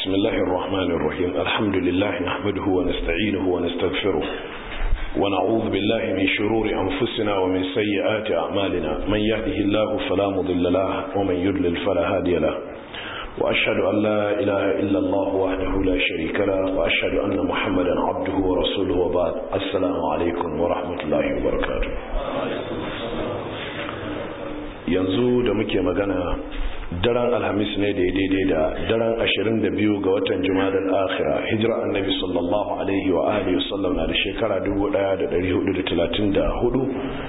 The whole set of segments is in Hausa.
بسم الله الرحمن الرحيم الحمد لله نحمده ونستعينه ونستغفره ونعوذ بالله من شرور أنفسنا ومن سيئات أعمالنا من يهده الله فلا مضل له ومن يضلل فلا هادي له وأشهد أن لا إله إلا الله وحده لا شريك له وأشهد أن محمدا عبده ورسوله وبعد السلام عليكم ورحمة الله وبركاته yanzu da muke magana daren alhamis ne da daidai da daren 22 ga watan jumadar akhira hijira annabi sallallahu alaihi wa alihi wasallam na da shekara 1434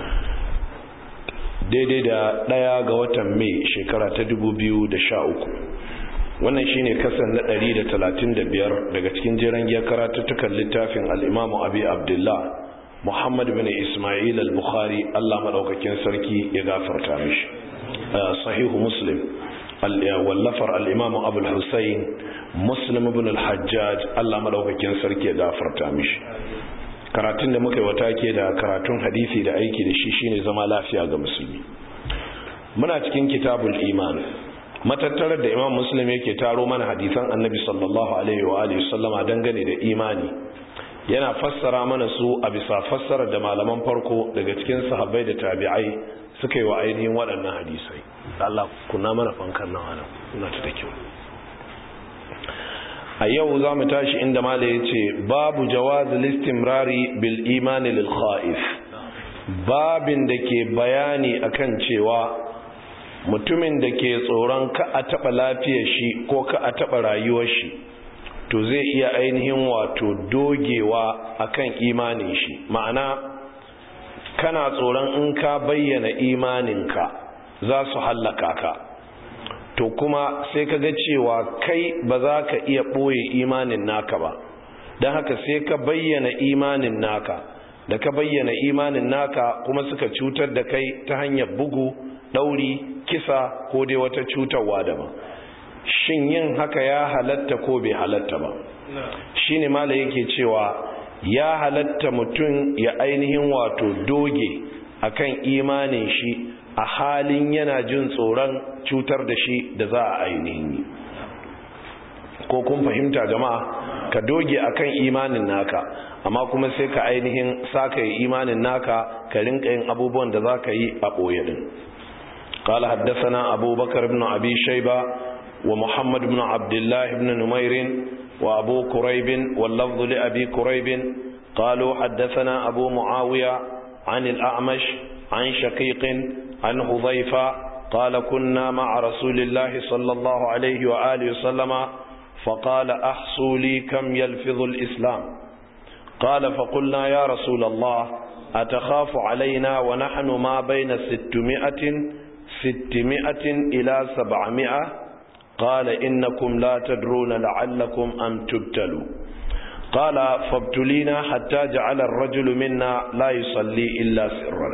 daidai da daya ga watan mai shekara ta 2013 wannan shine kasan na 135 daga cikin jiran giyar karatuttukan littafin al'imamu abi abdullah muhammad bin ismail al-bukhari allah maɗaukakin sarki ya gafarta mishi sahihu muslim wallafar al'imamu abul hussein muslim ibn al-hajjaj allah maɗaukakin sarki ya gafarta mishi karatun da muka yi wata ke da karatun hadisi da aiki da shi shine zama lafiya ga musulmi muna cikin kitabul iman matattarar da imam muslim yake taro mana hadisan annabi sallallahu alaihi wa alihi sallama dangane da imani yana fassara mana su a bisa fassarar da malaman farko daga cikin sahabbai da tabi'ai suka yi wa ainihin waɗannan hadisai Allah kuna mana fankan nan ana kuna ta da kyau a yau za mu tashi inda mala ya ce babu jawazi listimrari bil imani lil kha'if babin da ke bayani akan cewa mutumin da ke tsoron ka a taɓa lafiyar shi ko ka a taɓa rayuwar shi to zai iya ainihin wato dogewa akan imanin shi ma'ana kana tsoron in ka bayyana imaninka za su hallaka ka to kuma sai ka ga cewa kai ba za ka iya ɓoye imanin naka ba don haka sai ka bayyana imanin naka da ka bayyana imanin naka kuma suka cutar da kai ta hanyar bugu ɗauri kisa ko dai wata cutarwa daban shin yin haka ya halatta ko bai halatta ba shi ne mala yake cewa ya halatta mutum ya ainihin wato doge akan imanin shi a halin yana jin tsoron cutar da shi da za a ainihin yi ko kun fahimta jama'a ka doge akan imanin naka amma kuma sai ka ainihin saka yi imanin naka ka rinka yin abubuwan da za ka yi a ɓoye din قال حدثنا أبو بكر بن أبي شيبة ومحمد بن عبد الله بن نمير وأبو كريب واللفظ لأبي كريب قالوا حدثنا أبو معاوية عن الأعمش عن شقيق عن حذيفة قال كنا مع رسول الله صلى الله عليه وآله وسلم فقال أحصوا لي كم يلفظ الإسلام قال فقلنا يا رسول الله أتخاف علينا ونحن ما بين ستمائة ستمائة إلى سبعمائة قال إنكم لا تدرون لعلكم أن تبتلوا قال فابتلينا حتى جعل الرجل منا لا يصلي إلا سرا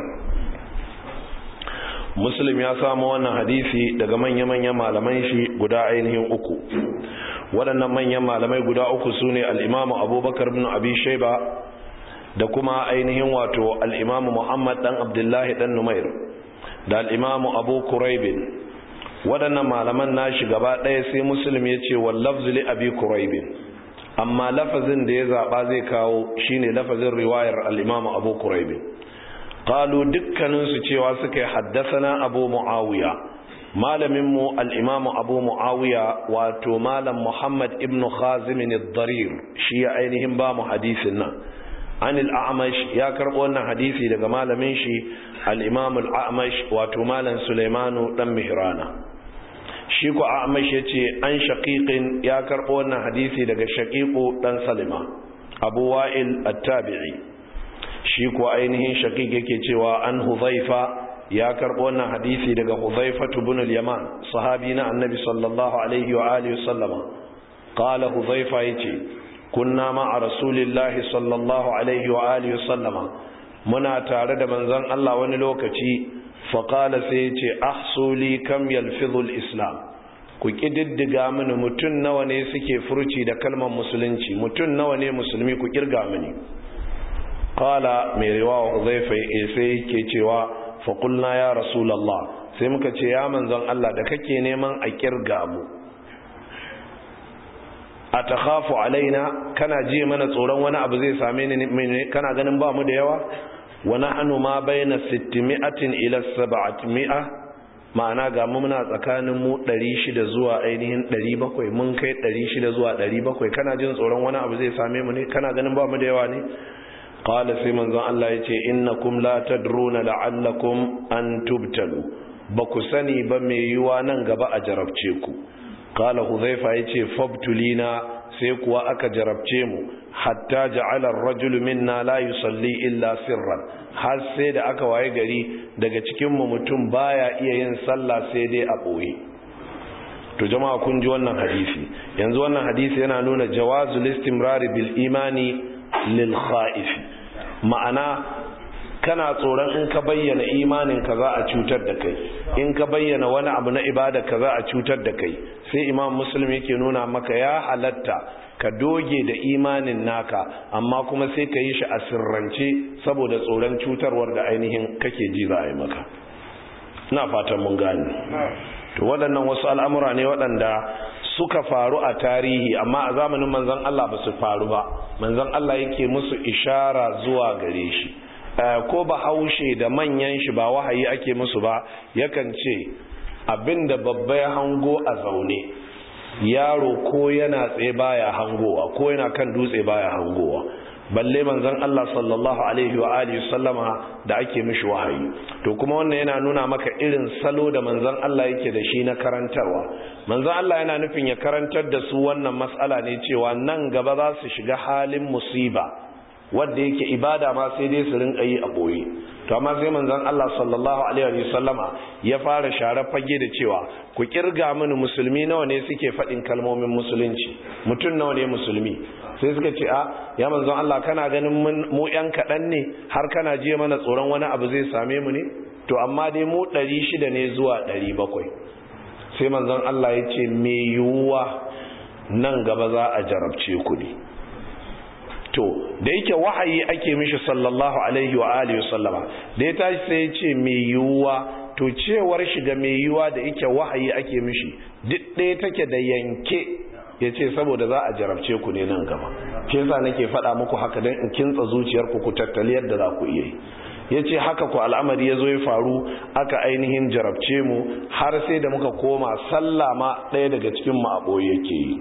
muslim ya samu wannan hadisi daga manya-manyan malaman shi guda ainihin uku waɗannan manyan malamai guda uku su ne al'imamu abubakar bin abi shaiba da kuma ainihin wato al'imamu muhammad ɗan abdullahi ɗan numair da al'imamu abu kuraibin waɗannan malaman nashi gaba ɗaya sai muslim ya ce wallafzu li abi kuraibin amma lafazin da ya zaɓa zai kawo shine lafazin riwayar al'imamu abu kuraibin qalu dukkaninsu cewa suka yi haddasana abu mu'awiya malaminmu al'imamu abu mu'awiya wato malam muhammad ibn khazimin darir shi ya ainihin ba mu hadisin nan an al'amash ya karɓo wannan hadisi daga malamin shi al'imam al'amash wato malam suleimanu ɗan mihrana shi ku a'amash ya ce an shaƙiƙin ya karɓo wannan hadisi daga shaƙiƙo ɗan salima abu wa'il attabi'i shi ku ainihin shaƙiƙ yake cewa an huzaifa ya karɓo wannan hadisi daga huzaifa tubun yaman sahabi na annabi sallallahu alaihi wa alihi sallama qala huzaifa yace kunna ma a rasulillahi sallallahu alaihi wa alihi sallama muna tare da manzon Allah wani lokaci faƙala sai ya ce ahsuli kam yalfizul islam ku ƙididdiga mini mutum nawa ne suke furci da kalmar musulunci mutum nawa ne musulmi ku ƙirga mini ƙala mai riwawa huzaifa sai ke cewa faƙulna ya rasulallah sai muka ce ya manzon Allah da kake neman a ƙirga mu atakhafu alaina kana ji mana tsoron wani abu zai same ni kana ganin ba mu da yawa wa nahnu ma baina 600 ila 700 ma'ana ga mu muna tsakanin mu 600 zuwa ainihin 700 mun kai 600 zuwa 700 kana jin tsoron wani abu zai same mu ne kana ganin ba mu da yawa ne qala sai manzon Allah yace innakum la tadruna la'allakum an tubtalu ba ku sani ba mai yiwa nan gaba a jarabce ku qala huzaifa yace fabtulina sai kuwa aka jarabce mu hatta ja'ala ar-rajulu minna la yusalli illa sirran har sai da aka waye gari daga cikin mu mutum baya iya yin sallah sai dai a boye to jama'a kun ji wannan hadisi yanzu wannan hadisi yana nuna jawazul istimrari bil imani lil kha'if ma'ana kana tsoron in ka bayyana imanin ka za a cutar da kai in ka bayyana wani abu na ibada ka za a cutar da kai sai imam muslim yake nuna maka ya halatta ka doge da imanin naka amma kuma sai ka yi shi a sirrance saboda tsoron cutarwar da ainihin kake ji za a yi maka ina fatan mun gane to waɗannan wasu al'amura ne waɗanda suka faru a tarihi amma a zamanin manzon Allah ba su faru ba manzon Allah yake musu ishara zuwa gare shi ko ba haushe da manyan shi ba wahayi ake musu ba yakan ce abinda babba ya hango a zaune yaro ko yana tsaye baya hangowa ko yana kan dutse baya hangowa balle manzon Allah sallallahu alaihi wa alihi sallama da ake mishi wahayi to kuma wannan yana nuna maka irin salo da manzon Allah yake da shi na karantarwa manzon Allah yana nufin ya karantar da su wannan mas'ala ne cewa nan gaba za su shiga halin musiba wanda yake ibada ma sai dai su rinka yi a boye to amma sai manzon Allah sallallahu alaihi wa sallama ya fara share fage da cewa ku kirga mini musulmi nawa ne suke faɗin kalmomin musulunci mutum nawa ne musulmi sai suka ce a ya manzon Allah kana ganin mu yan kaɗan ne har kana je mana tsoron wani abu zai same mu ne to amma dai mu ɗari shida ne zuwa ɗari bakwai sai manzon Allah ya ce me yiwuwa nan gaba za a jarabce ku ne to da yake wahayi ake mishi sallallahu alaihi wa alihi sallama da ya tashi sai ya ce mai yiwuwa to cewar shi ga mai yiwuwa da yake wahayi ake mishi duk ɗaya take da yanke ya ce saboda za a jarabce ku ne nan gaba ke yasa nake faɗa muku haka don in kintsa zuciyarku ku tattali yadda za ku iya yi ya ce haka ku al'amari ya zo ya faru aka ainihin jarabce mu har sai da muka koma sallah ma ɗaya daga cikin mu a ɓoye yake yi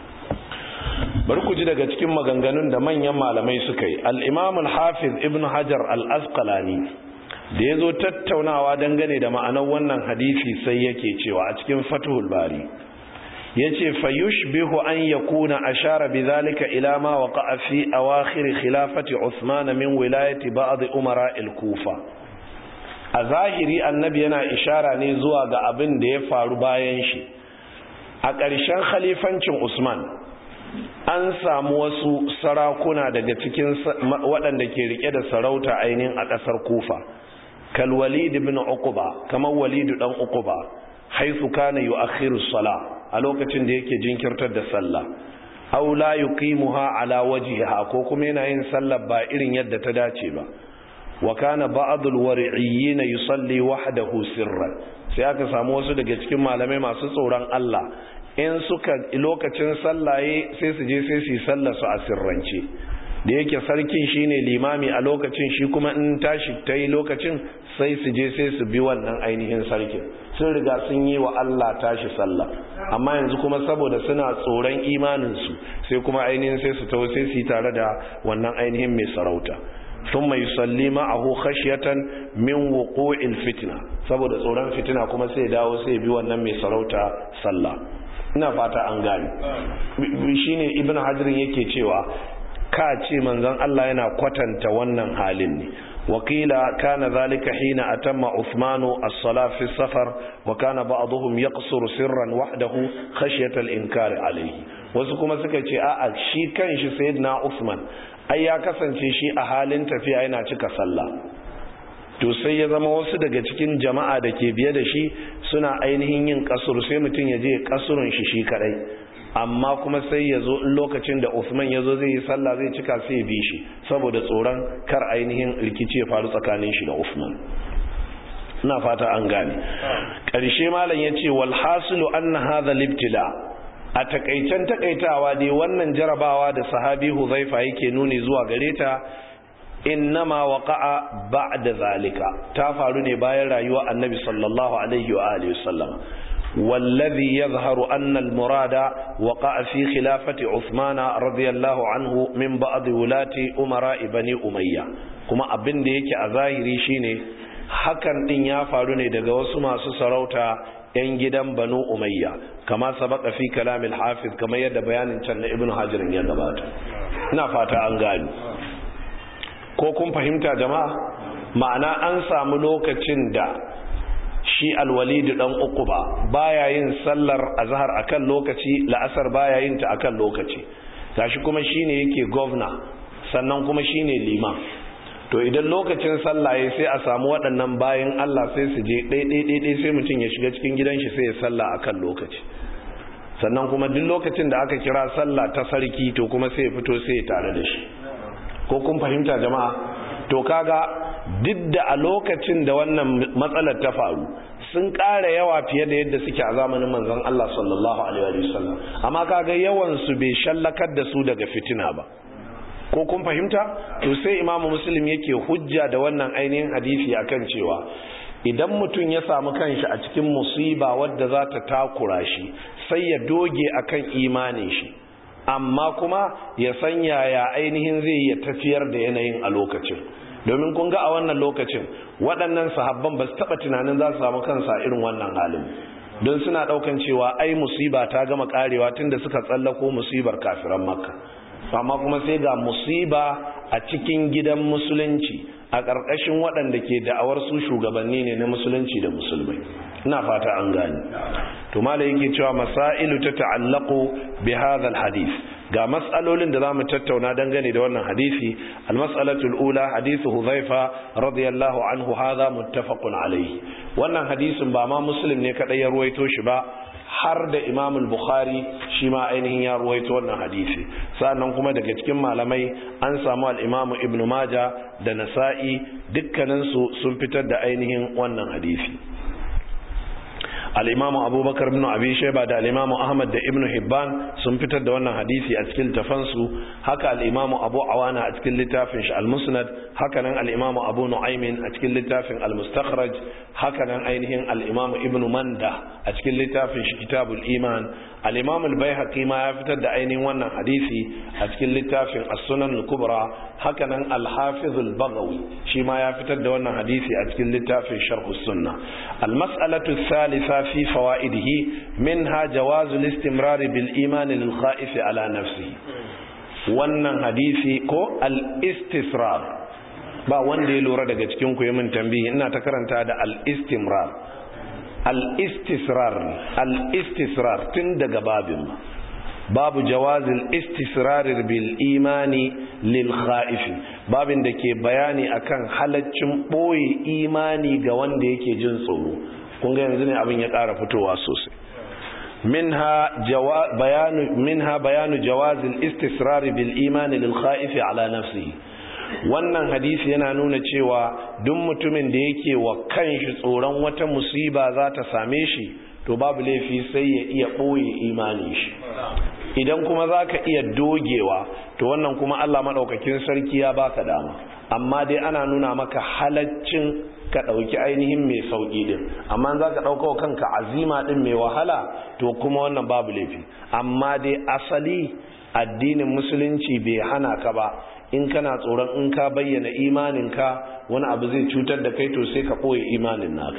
bari ku ji daga cikin maganganun da manyan malamai suka yi al-imam al-hafiz ibn hajar al-asqalani da ya zo tattaunawa dangane da ma'anar wannan hadisi sai yake cewa a cikin fathul bari ya ce fayushbihu an yakuna ashara bidhalika ila ma waqa'a fi awakhir khilafati Uthman min wilayati ba'd umara al-Kufa a zahiri annabi yana ishara ne zuwa ga abin da ya faru bayan shi a ƙarshen khalifancin Usman an samu wasu sarakuna daga cikin waɗanda ke rike da sarauta ainihin a ƙasar Kufa kal Walid ibn Uqba kamar Walid dan Uqba haythu kana yu'akhiru as-salah a lokacin da yake jinkirtar da sallah aw la yuqimuha ala wajhiha ko kuma yana yin sallah ba irin yadda ta dace ba wa kana ba'd al-wari'iyyin yusalli wahdahu sirran sai aka samu wasu daga cikin malamai masu tsoron Allah in suka lokacin sallaye sai su je sai su yi sallar su a sirrance da yake sarkin shine limami a lokacin shi kuma in tashi ta yi lokacin sai su je sai su bi wannan ainihin sarkin sun riga sun yi wa Allah tashi sallah amma yanzu kuma saboda suna tsoron imaninsu sai kuma ainihin sai su tawo sai su yi tare da wannan ainihin mai sarauta sun mai salli ma'ahu khashiyatan min wuqu'il fitna saboda tsoron fitina kuma sai dawo sai bi wannan mai sarauta sallah ina fata an gane shine ibnu hajar yake cewa ka ce manzon Allah yana kwatanta wannan halin ne wakila kana zalika hina atamma Uthmanu as-salah fi safar wa kana ba'dhum yaqsuru sirran wahdahu khashyata al-inkar alayhi wasu kuma suka ce a'a shi kanshi sayyidina Uthman ai ya kasance shi a halin tafiya yana cika sallah to sai ya zama wasu daga cikin jama'a da ke biye da shi suna ainihin yin kasuru sai mutum ya je kasurun shi shi kadai amma kuma sai ya zo lokacin da Usman ya zo zai yi sallah zai cika sai ya bi shi saboda tsoron kar ainihin rikici ya faru tsakanin shi da Usman ina fata an gane ƙarshe malam ya ce wal hasilu anna hadha libtila a takaicen takaitawa dai wannan jarabawa da sahabi huzaifa yake nuni zuwa gare ta innama waqa'a ba'da zalika ta faru ne bayan rayuwa annabi sallallahu alaihi wa alihi wasallam والذي يظهر أن المراد وقع في خلافة عثمان رضي الله عنه من بعض ولاة أمراء بني أمية كما أبن ديك أظاهري شيني hakan din ya faru ne daga wasu masu sarauta 'yan gidan banu umayya kama sabaka fi kalamil hafiz kamar yadda bayanin can na ibnu hajirin ya gabata ina fata an gani ko kun fahimta jama'a ma'ana an samu lokacin da shi alwalidu dan uku ba baya yin sallar azhar akan lokaci la'asar baya yin ta akan lokaci gashi kuma shine yake governor sannan kuma shine liman to idan lokacin sallah ya sai a samu waɗannan bayan Allah sai su je ɗaiɗaiɗaiɗai sai mutum ya shiga cikin gidan shi sai ya sallah akan lokaci sannan kuma duk lokacin da aka kira sallah ta sarki to kuma sai ya fito sai ya tare da shi ko kun fahimta jama'a to kaga duk da a lokacin da wannan matsalar ta faru sun ƙara yawa fiye da yadda suke a zamanin manzon Allah sallallahu alaihi wasallam amma kaga yawan su bai shallakar da su daga fitina ba ko kun fahimta to sai imamu muslim yake hujja da wannan ainihin hadisi akan cewa idan mutum ya samu kanshi a cikin musiba wadda za ta takura shi sai ya doge akan imanin shi amma kuma ya san yaya ainihin zai ya tafiyar da yanayin a lokacin domin kun ga a wannan lokacin waɗannan sahabban ba su taɓa tunanin za su samu kansa irin wannan halin don suna ɗaukan cewa ai musiba ta gama ƙarewa tunda suka tsallako musibar kafiran makka amma kuma sai ga musiba a cikin gidan musulunci a ƙarƙashin waɗanda ke da'awar su shugabanni ne na musulunci da musulmai ina fata an gani to mala yake cewa masailu ta ta'allaqu bi hadha hadith ga mas'alolin da zamu tattauna dangane da wannan hadisi al-mas'alatul ula hadithu hudhaifa radiyallahu anhu hadha muttafaqun alayhi wannan hadisin ba ma muslim ne kadai ya ruwaito shi ba har da imam bukhari shi ma ainihin ya ruwaito wannan hadisi sannan kuma daga cikin malamai an samu al-imam ibn maja da nasa'i dukkaninsu sun fitar da ainihin wannan hadisi al-imam abubakar ibn abi shayba da al-imam ahmad da ibn hibban sun fitar da wannan hadisi a cikin tafansu haka al-imam abu awana a cikin littafin shi al-musnad haka nan al-imam abu nu'aymin a cikin littafin al-mustakhraj haka nan ainihin al-imam ibn manda a cikin littafin shi kitabul iman al-imam al-baihaqi ma ya fitar da ainihin wannan hadisi a cikin littafin as-sunan al-kubra haka nan al-hafiz al-baghawi shi ma ya fitar da wannan hadisi a cikin littafin sharh as-sunnah al-mas'alatu ath-thalitha fi fawaidihi minha jawaz al-istimrar bil iman lil khaif ala nafsihi wannan hadisi ko al-istisrar ba wanda ya lura daga cikin ku min tambayi ina ta karanta da al-istimrar al-istisrar al-istisrar tun daga babin babu jawazil istisrar bil imani lil khaif babin da ke bayani akan halaccin boye imani ga wanda yake jin tsoro kun ga yanzu ne abin ya ƙara fitowa sosai منها جوا بيان منها بيان جواز الاستسرار بالايمان للخائف على نفسه wannan hadisi yana nuna cewa duk mutumin da yake wa kanshi tsoron wata musiba za ta same shi to babu laifi sai ya iya ɓoye imanin shi idan kuma za ka iya dogewa to wannan kuma allah maɗaukakin sarki ya baka dama amma dai ana nuna maka halaccin ka ɗauki ainihin mai sauƙi ɗin amma za ka ɗauka kanka azima ɗin mai wahala to kuma wannan babu laifi amma dai asali addinin musulunci bai hana ka ba in kana tsoron in ka bayyana imaninka wani abu zai cutar da kai to sai ka ɓoye imanin naka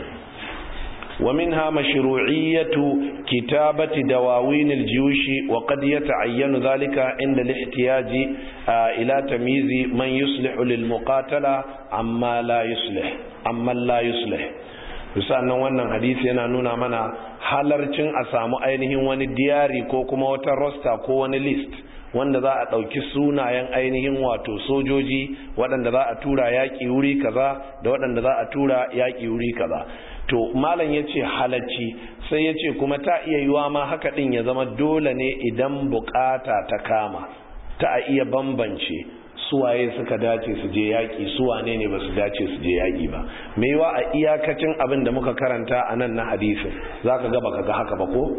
ومنها مشروعية كتابة دواوين الجيوش وقد يتعين ذلك عند الاحتياج إلى تمييز من يصلح للمقاتلة عما لا يصلح عما لا يصلح sannan wannan hadisi yana nuna mana halarcin a samu ainihin wani diyari ko kuma wata rosta ko wani list wanda za a ɗauki sunayen ainihin wato sojoji waɗanda za a tura yaƙi wuri kaza da waɗanda za a tura yaƙi wuri kaza to malam ya ce halacci sai ya ce kuma ta iya yiwa ma haka ɗin ya zama dole ne idan bukata ta kama ta a iya bambance suwaye suka dace su je yaƙi suwane ne ba su dace su je yaƙi ba mai yiwa a iyakacin abin da muka karanta a nan na hadisin za ka ga baka ga haka ba ko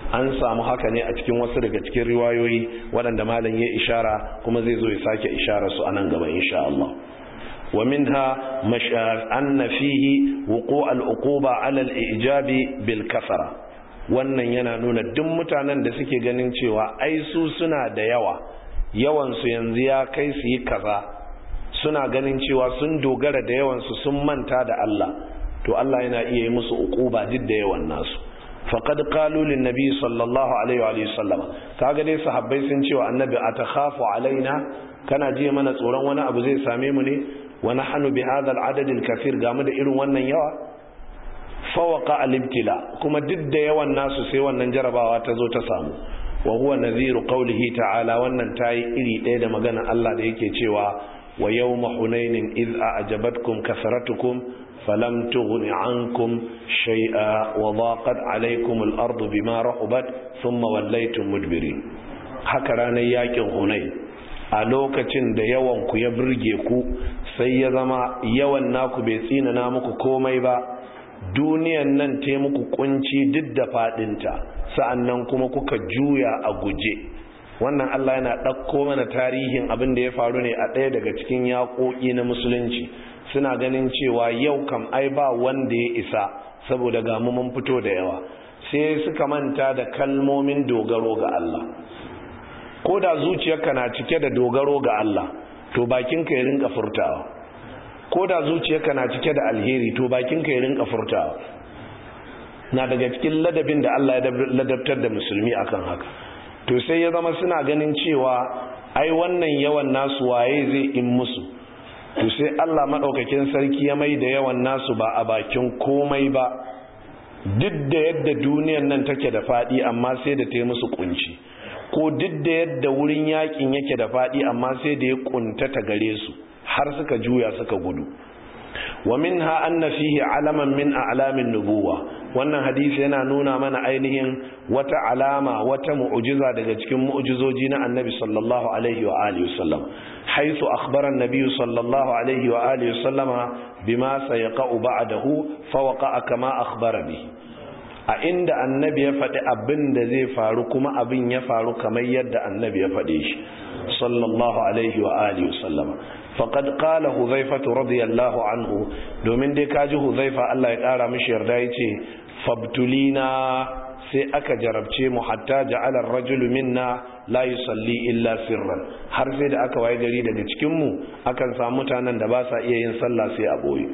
an samu haka ne a cikin wasu daga cikin riwayoyi waɗanda malam ya ishara kuma zai zo ya sake ishara su a nan gaba insha Allah wa minha anna fihi wuqu' al-uquba 'ala al-ijabi bil kasara wannan yana nuna duk mutanen da suke ganin cewa ai su suna da yawa yawan su yanzu ya kai su yi kaza suna ganin cewa sun dogara da yawan su sun manta da Allah to Allah yana iya yi musu uquba duk da yawan nasu faqad qalu lin nabi sallallahu alaihi wa sallama kaga dai sahabbai sun cewa annabi atakhafu alaina kana ji mana tsoron wani abu zai same mu ne wa nahnu bi hadha al-adad al-kathir gamu da irin wannan yawa fawaqa al-ibtila kuma duk da yawan nasu sai wannan jarabawa ta zo ta samu wa huwa nadhiru qawlihi ta'ala wannan tayi iri ɗaya da magana Allah da yake cewa wa yawma hunainin iz a'jabatkum kasratukum فلم تغن عنكم شيئا وضاقت عليكم الأرض بما رحبت ثم وليتم مدبرين haka ranar yakin hunai a lokacin da yawan ku ya burge ku sai ya zama yawan naku bai tsinana muku komai ba duniyan nan te muku kunci duk da fadinta sa'annan kuma kuka juya a guje wannan Allah yana ɗauko mana tarihin abin da ya faru ne a ɗaya daga cikin yaƙoƙi na musulunci suna ganin cewa yau kam ai ba wanda ya isa saboda ga mun fito da yawa sai suka manta da kalmomin dogaro ga Allah ko da zuciyarka na cike da dogaro ga Allah to bakinka ya rinka furtawa ko da zuciyarka na cike da alheri to bakinka ya rinka furtawa na daga cikin ladabin da Allah ya ladabtar da musulmi akan haka to sai ya zama suna ganin cewa ai wannan yawan nasu waye zai in musu to sai Allah maɗaukakin sarki ya mai da yawan nasu ba a bakin komai ba duk da yadda duniyan nan take da faɗi amma sai da ta yi musu kunci ko duk da yadda wurin yakin yake da faɗi amma sai da ya kuntata gare su har suka juya suka gudu wa minha anna fihi alaman min a'lamin nubuwa wannan hadisi yana nuna mana ainihin wata alama wata mu'jiza daga cikin mu'jizoji na annabi sallallahu alaihi wa alihi wasallam haythu akhbara an-nabiy sallallahu alaihi wa alihi wasallama bima sayaqa'u ba'dahu fa waqa'a kama akhbara bihi a inda annabi ya faɗi abin da zai faru kuma abin ya faru kamar yadda annabi ya faɗe shi sallallahu alaihi wa alihi wasallama faqad qala huzaifatu radiyallahu anhu domin dai kaji huzaifa Allah ya kara mishi yarda yace fabtulina sai aka jarabce mu hatta ja'ala ar-rajulu minna la yusalli illa sirran har sai da aka waye gari daga cikin mu akan samu mutanen da ba sa iya yin sallah sai a boye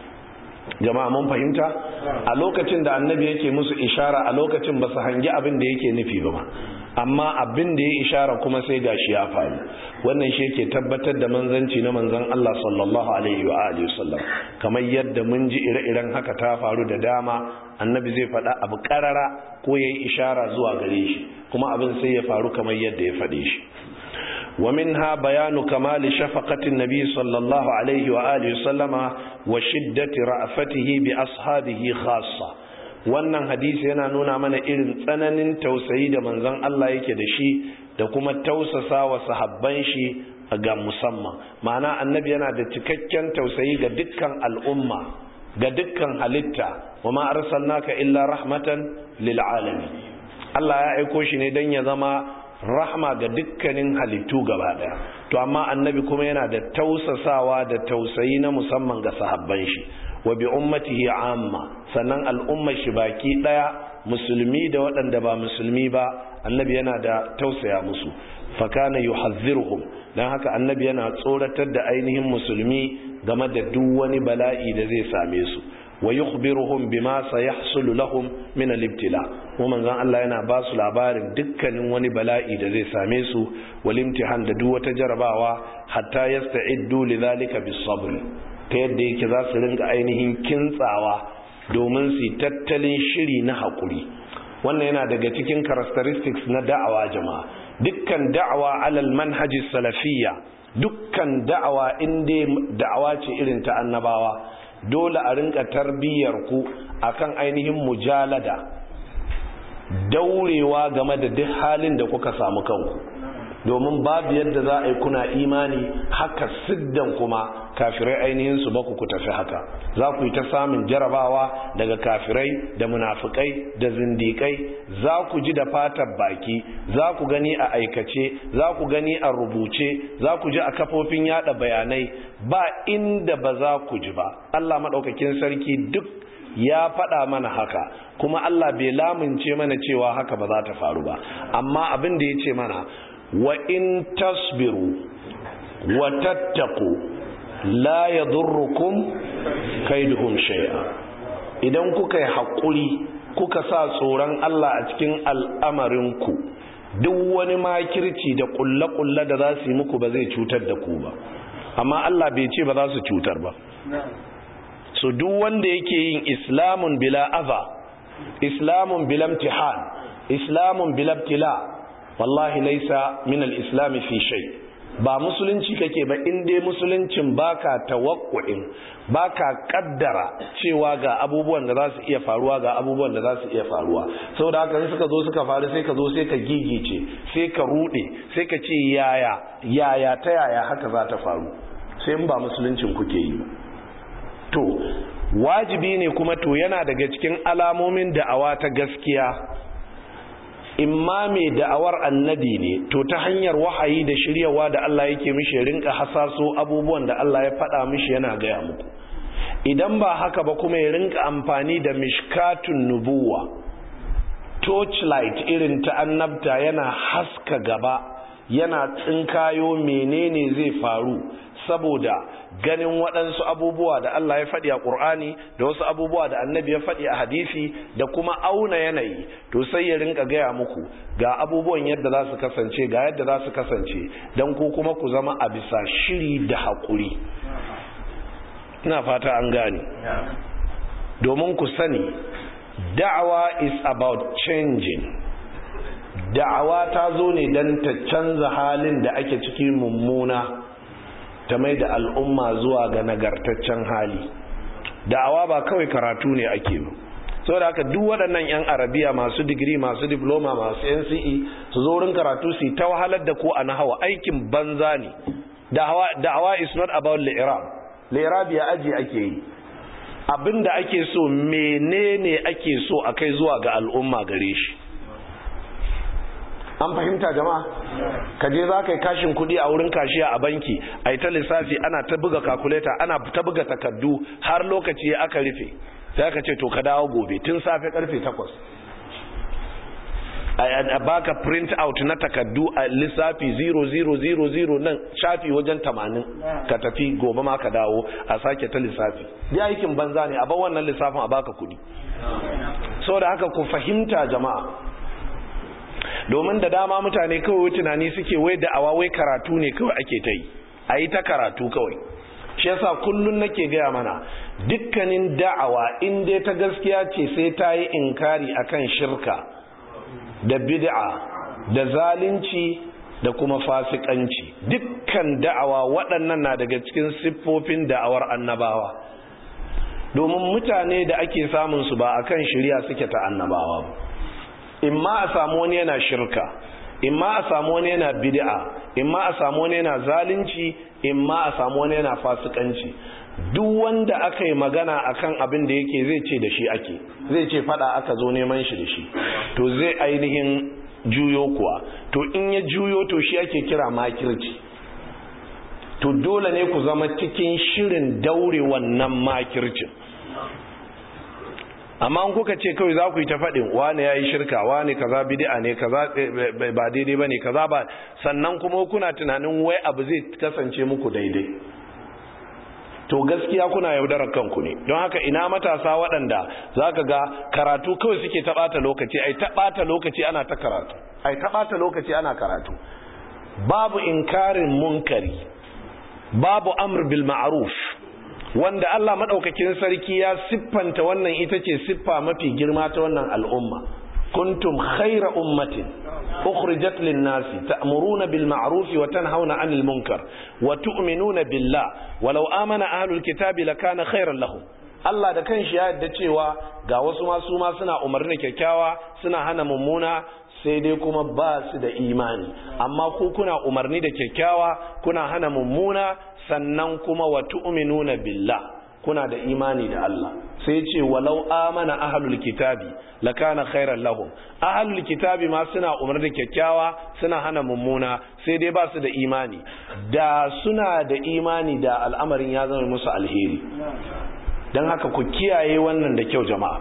jama'a mun fahimta a lokacin da annabi yake musu ishara a lokacin ba su hangi abin da yake nufi ba amma abin da ya ishara kuma sai gashi ya faru wannan shi yake tabbatar da manzanci na manzan Allah sallallahu alaihi wa alihi wasallam kamar yadda mun ji ire-iren haka ta faru da dama annabi zai faɗa abu karara ko yayi ishara zuwa gare shi kuma abin sai ya faru kamar yadda ya faɗe shi ومنها بيان كمال شفقة النبي صلى الله عليه وآله وسلم وشدة رأفته بأصحابه خاصة wannan hadisi yana nuna mana irin tsananin tausayi da manzon Allah yake da shi da kuma tausasa wa sahabban shi ga musamman ma'ana annabi yana da cikakken tausayi ga dukkan al'umma ga dukkan halitta wa ma arsalnaka illa rahmatan lil alamin Allah ya aiko shi ne dan ya zama rahma ga dukkanin halittu gaba daya to amma annabi kuma yana da tausasawa da tausayi na musamman ga sahabban shi wa bi ummatihi amma sannan al'ummar shi baki daya musulmi da waɗanda ba musulmi ba annabi yana da tausaya musu fakana yuhazziruhum dan haka annabi yana tsoratar da ainihin musulmi game da duk wani bala'i da zai same su wa yukhbiruhum bima sayahsulu lahum min al-ibtila kuma manzon Allah yana ba su labarin dukkanin wani bala'i da zai same su wal imtihan da duk wata jarabawa hatta yasta'iddu lidhalika bis-sabr ta yadda yake za su ringa ainihin kintsawa domin su tattalin shiri na hakuri wannan yana daga cikin characteristics na da'awa jama'a dukkan da'awa alal manhaji salafiyya dukkan da'awa inda da'awa ce irin ta annabawa dole a rinka tarbiyyar ku akan ainihin mujalada daurewa game da duk halin da kuka samu kanku domin babu yadda za a yi kuna imani haka siddan kuma kafirai ainihin su baku ku tafi haka za ku yi ta samun jarabawa daga kafirai da munafukai da zindikai za ku ji da fatar baki za ku gani a aikace za ku gani a rubuce za ku ji a kafofin yada bayanai ba inda ba za ku ji ba Allah maɗaukakin sarki duk ya faɗa mana haka kuma Allah bai lamunce mana cewa haka ba za ta faru ba amma abin da ya ce mana wa in tasbiru wa tattaku la yadurrukum kaiduhum shay'a idan kuka yi haƙuri kuka sa tsoron Allah a cikin al'amarinku duk wani makirci da ƙulle-ƙulle da za su yi muku ba zai cutar da ku ba amma Allah bai ce ba za su cutar ba so duk wanda yake yin islamun bila aza islamun bila imtihan islamun bila ibtila wallahi laisa min al-islam fi shay ba musulunci kake ba in dai musuluncin baka tawakkuin baka kaddara cewa ga abubuwan da za su iya faruwa ga abubuwan da za su iya faruwa saboda haka in suka zo suka faru sai ka zo sai ka gigice sai ka rude sai ka ce yaya yaya ta yaya haka za ta faru sai in ba musuluncin kuke yi ba to wajibi ne kuma to yana daga cikin alamomin da'awa ta gaskiya imma mai da'awar annabi ne to ta hanyar wahayi da shiryawa da Allah yake mishi rinka hasaso abubuwan da Allah ya faɗa mishi yana gaya muku idan ba haka ba kuma ya rinka amfani da mishkatun nubuwa torchlight irin ta annabta yana haska gaba yana tsinkayo menene zai faru saboda ganin waɗansu abubuwa da Allah ya faɗi a ƙur'ani da wasu abubuwa da annabi ya faɗi a hadisi da kuma auna yanayi to sai ya rinka gaya muku ga abubuwan yadda za su kasance ga yadda za su kasance don ku kuma ku zama a bisa shiri da haƙuri ina fata an gane domin ku sani da'awa is about changing da'awa ta zo ne don ta canza halin da ake ciki mummuna ta mai da al'umma zuwa ga nagartaccen hali da'awa ba kawai karatu ne ake ba so da haka duk waɗannan 'yan arabiya masu digiri masu diploma masu nce su zo wurin karatu su ta wahalar da ko a nahawa aikin banza ne da'awa is not about li'irab li'irab ya aji ake yi abinda ake so menene ake so a kai zuwa ga al'umma gare shi an fahimta jama'a ka je za ka yi kashin kuɗi a wurin kashiya a banki a yi ta lissafi ana ta buga kakuleta ana ta buga takardu har lokaci aka rufe sai aka ce to ka dawo gobe tun safe karfe takwas a baka print out na takardu a lissafi 0000 nan shafi wajen 80 ka tafi gobe ma ka dawo a sake ta lissafi bi aikin banza ne a bar wannan lissafin a baka kuɗi saboda haka ku fahimta jama'a domin da dama mutane kawai tunani suke wai da awa wai karatu ne kawai ake ta yi a yi ta karatu kawai shi yasa kullun nake gaya mana dukkanin da'awa in dai ta gaskiya ce sai ta yi inkari akan shirka da bid'a da zalunci da kuma fasikanci dukkan da'awa waɗannan na daga cikin siffofin da'awar annabawa domin mutane da ake samun su ba akan shirya suke ta annabawa ba imma a samu wani yana shirka imma a samu wani yana bid'a imma a samu wani yana zalunci imma a samu wani yana fasikanci duk wanda aka yi magana akan abin da yake zai ce da shi ake zai ce fada aka zo neman shi da shi to zai ainihin juyo kuwa to in ya juyo to shi ake kira makirci to dole ne ku zama cikin shirin daure wannan makircin amma an kuka ce kawai za ku yi ta faɗin wane ya yi shirka wane kaza bid'a ne kaza ba daidai ba ne kaza ba sannan kuma kuna tunanin wai abu zai kasance muku daidai to gaskiya kuna yaudarar kanku ne don haka ina matasa waɗanda za ka ga karatu kawai suke ta ɓata lokaci ai ta ɓata lokaci ana ta karatu ai ta ɓata lokaci ana karatu babu inkarin munkari babu amr bil ma'ruf wanda Allah madaukakin sarki ya siffanta wannan ita ce siffa mafi girma ta wannan al'umma kuntum khayra ummatin ukhrijat lin-nasi ta'muruna bil ma'ruf wa tanhauna 'anil munkar wa tu'minuna billah walau amana ahlul kitabi lakana khayran lahum Allah da kanshi ya yarda cewa ga wasu ma su ma suna umarni da kyakkyawa suna hana mummuna sai dai kuma ba su da imani amma ku kuna umarni da kyakkyawa kuna hana mummuna sannan kuma wa tu'minuna billah kuna da imani da Allah sai ce walau amana ahlul kitabi lakana khairan lahum ahlul kitabi ma suna umar da kyakkyawa suna hana mummuna sai dai ba su da imani da suna da imani da al'amarin ya zama musu alheri don haka ku kiyaye wannan da kyau jama'a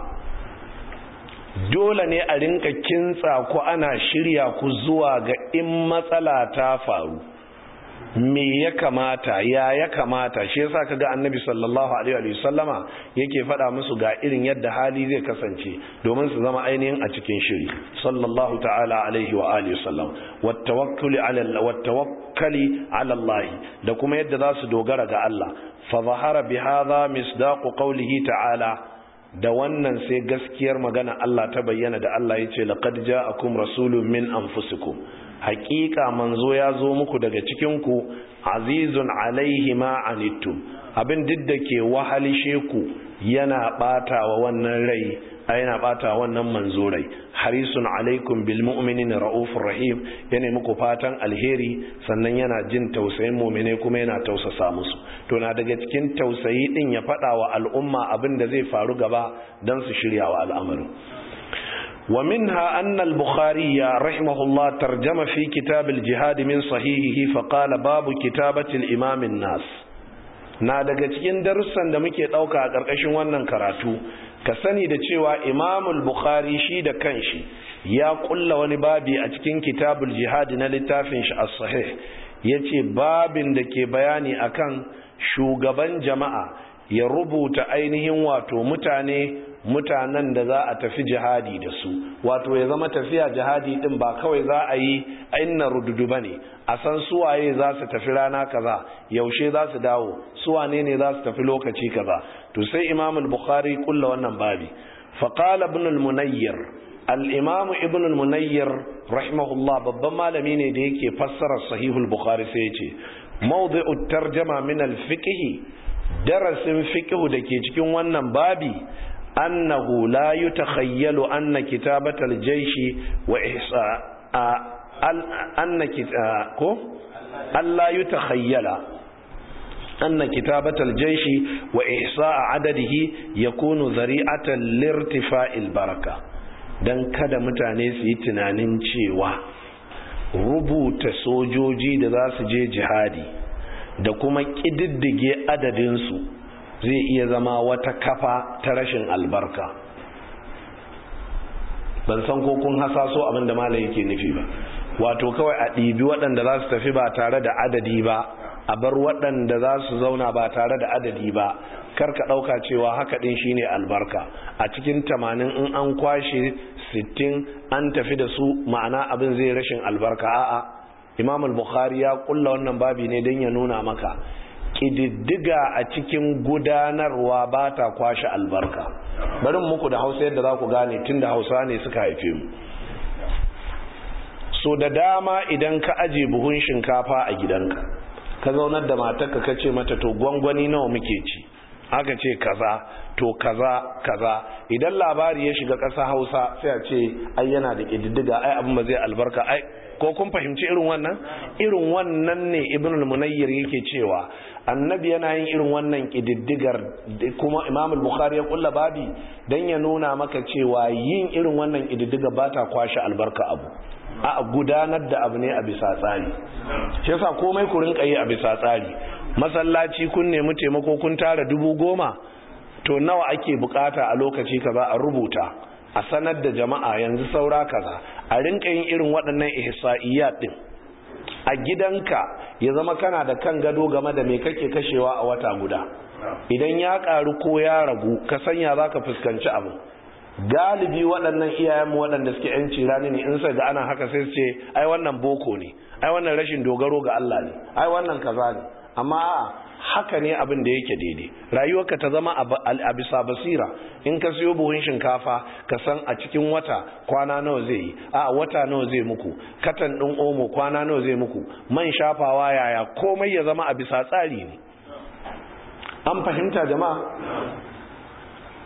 dole ne a rinka kintsa ku ana shirya ku zuwa ga in matsala ta faru me ya kamata ya ya kamata shi yasa kaga annabi sallallahu alaihi wa sallama yake faɗa musu ga irin yadda hali zai kasance domin su zama ainihin a cikin shiri sallallahu ta'ala alaihi wa alihi sallam wattawakkuli ala wattawakkali ala Allah da kuma yadda za su dogara ga Allah fa zahara bi hadha misdaqu qawlihi ta'ala da wannan sai gaskiyar magana Allah ta bayyana da Allah yace laqad ja'akum rasulun min anfusikum haƙiƙa manzo ya zo muku daga cikinku azizun alaihi ma anittum abin duk da ke wahalishe ku yana ɓata wa wannan rai a yana ɓata wannan manzo rai harisun alaikum bil mu'minin ra'ufur rahim yana muku fatan alheri sannan yana jin tausayin mu'mine kuma yana tausasa musu to na daga cikin tausayi din ya faɗa wa al'umma abin da zai faru gaba don su shirya wa al'amarin ومنها أن البخاري رحمه الله ترجم في كتاب الجهاد من صحيحه فقال باب كتابة الإمام الناس na daga cikin darussan da muke ɗauka a ƙarƙashin wannan karatu ka sani da cewa imamul bukhari shi da kanshi ya ƙulla wani babi a cikin kitabul jihadi na littafin shi as-sahih yace babin da ke bayani akan shugaban jama'a ya rubuta ainihin wato mutane mutanen da za a tafi jihadi da su wato ya zama tafiya jihadi din ba kawai za a yi ainihin rududu ba ne a san suwaye za su tafi rana kaza yaushe za su dawo suwane ne za su tafi lokaci kaza to sai imam al-bukhari kulla wannan babi faqala ibn al-munayyir al-imam ibn al-munayyir rahimahullah babban malami ne da yake fassara sahihul bukhari sai ya ce mawdi'ut tarjama min al-fiqh darasin fiqh da ke cikin wannan babi أنه لا يتخيل أن كتابة الجيش وإحصاء أن ألا يتخيل أن كتابة الجيش وإحصاء عدده يكون ذريعة لارتفاع البركة dan kada mutane su yi tunanin cewa rubuta sojoji da za su je jihadi da kuma ƙididdige adadinsu zai iya zama wata kafa ta rashin albarka ban san ko kun hasaso abin da malam yake nufi ba wato kawai a ɗibi waɗanda za su tafi ba tare da adadi ba a bar waɗanda za su zauna ba tare da adadi ba kar ka ɗauka cewa haka ɗin shine albarka a cikin tamanin in an kwashe sittin an tafi da su ma'ana abin zai rashin albarka a'a imam al-bukhari ya kulla wannan babi ne don ya nuna maka ƙididdiga a cikin gudanarwa ba ta kwashe albarka bari muku da hausa yadda za ku gane tun da hausa ne suka haife mu so da dama idan ka aje buhun shinkafa a gidanka ka zaunar da matarka ka ce mata to gwangwani nawa muke ci aka ce kaza to kaza kaza idan labari ya shiga ƙasa hausa sai a ce ai yana da ƙididdiga ai abin ba zai albarka ai ko kun fahimci irin wannan irin wannan ne ibnul munayyir yake cewa annabi yana yin irin wannan kididdigar kuma imam al-bukhari ya kulla babi dan ya nuna maka cewa yin irin wannan kididdiga ba ta kwashe albarka abu a gudanar da abu ne a bisa tsari shi yasa komai ku rinka yi a bisa tsari masallaci kun nemi taimako kun tara dubu goma to nawa ake bukata a lokaci kaza a rubuta a sanar da jama'a yanzu saura kaza a rinka yin irin waɗannan ihsa'iyat din a gidanka ya zama kana da kan gado game da me kake kashewa a wata guda idan ya karu ko ya ragu ka sanya zaka fuskanci abu galibi waɗannan iyayenmu waɗanda suke yanci rani ne in sai ga ana haka sai su ce ai wannan boko ne ai wannan rashin dogaro ga Allah ne ai wannan kaza ne amma a'a haka ne abin da yake daidai rayuwarka ta zama a bisa basira in ka siyo buhun shinkafa ka san a cikin wata kwana nawa zai yi a wata nawa zai muku katan ɗin omo kwana nawa zai muku man shafawa yaya komai ya zama a bisa tsari ne an fahimta jama'a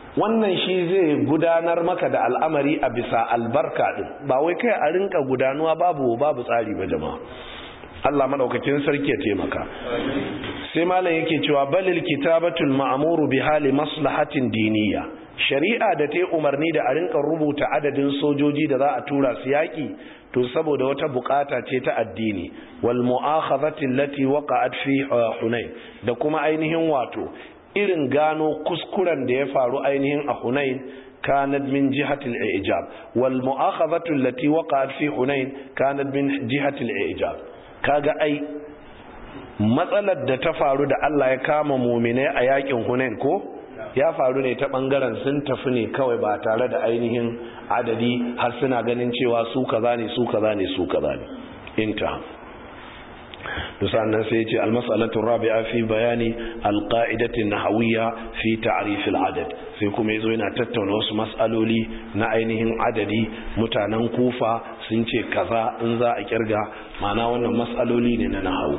wannan shi zai gudanar maka da al'amari a bisa albarka din ba wai kai a rinka gudanuwa babu babu tsari ba jama'a Allah madaukakin sarki ya taimaka sai malam yake cewa balil kitabatul ma'muru bi hali maslahatin diniya shari'a da ta umarni da a rinka rubuta adadin sojoji da za a tura su yaki to saboda wata bukata ce ta addini wal mu'akhadhati allati waqa'at fi hunain da kuma ainihin wato irin gano kuskuren da ya faru ainihin a hunain كانت من جهة الإعجاب والمؤاخذة التي وقعت في حنين كانت من جهة الإعجاب kaga ai matsalar da ta faru da Allah ya kama muminai a yakin Hunain ko ya faru ne ta bangaren sun tafi ne kawai ba tare da ainihin adadi har suna ganin cewa su kaza ne su kaza ne su kaza ne inta sannan sai ce almas'alatu rabi'a fi bayani alqa'idati nahawiyya fi ta'rif al'adad sai kuma yazo yana tattauna wasu mas'aloli na ainihin adadi mutanen kufa sun ce kaza in za a kirga ma'ana wannan mas'aloli ne na nahawu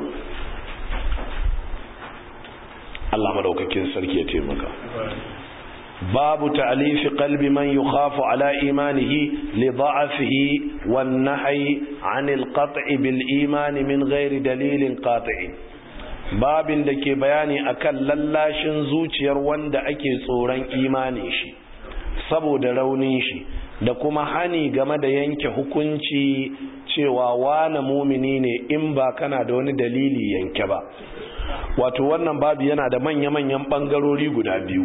Allah madaukakin sarki ya taimaka باب تأليف قلب من يخاف على إيمانه لضعفه والنهي عن القطع بالإيمان من غير دليل قاطع babin da ke bayani akan lallashin zuciyar wanda ake tsoron imanin shi saboda raunin shi da kuma hani game da yanke hukunci cewa wane mumini ne in ba kana da wani dalili yanke ba wato wannan babu yana da manya-manyan bangarori guda biyu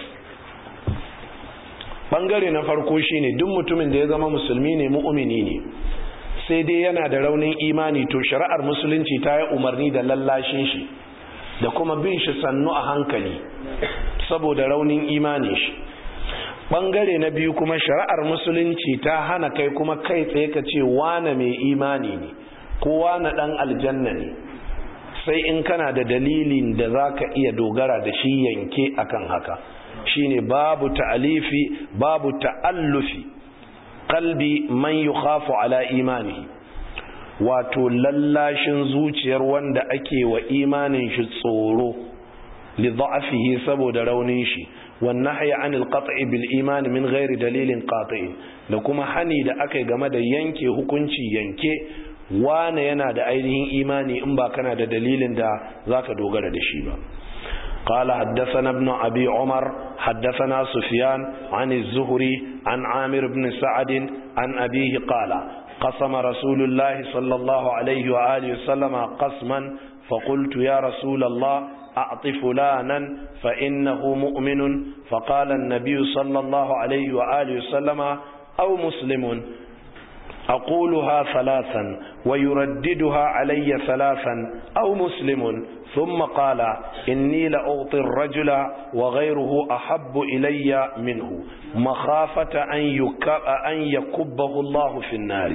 bangare na farko shine duk mutumin da ya zama musulmi ne mu'mini ne sai dai yana da raunin imani to shari'ar musulunci ta yi umarni da lallashin shi da kuma bin shi sannu a hankali saboda raunin imanin shi bangare na biyu kuma shari'ar musulunci ta hana kai kuma kai tsaye ka ce wane mai imani ne ko wane dan aljanna ne sai in kana da dalilin da za ka iya dogara da shi yanke akan haka shine babu ta'alifi babu ta'allufi qalbi man yukhafu ala imanihi wato lallashin zuciyar wanda ake wa imanin shi tsoro li dha'fihi saboda raunin shi wan nahyi anil qat'i bil iman min ghairi dalilin qati' da kuma hani da akai game da yanke hukunci yanke wane yana da ainihin imani in ba kana da dalilin da zaka dogara da shi ba قال حدثنا ابن أبي عمر حدثنا سفيان عن الزهري عن عامر بن سعد عن أبيه قال قسم رسول الله صلى الله عليه وآله وسلم قسما فقلت يا رسول الله أعط فلانا فإنه مؤمن فقال النبي صلى الله عليه وآله وسلم أو مسلم أقولها ثلاثا ويرددها علي ثلاثا أو مسلم ثم قال إني لأعطي الرجل وغيره أحب إلي منه مخافة أن يكبه الله في النار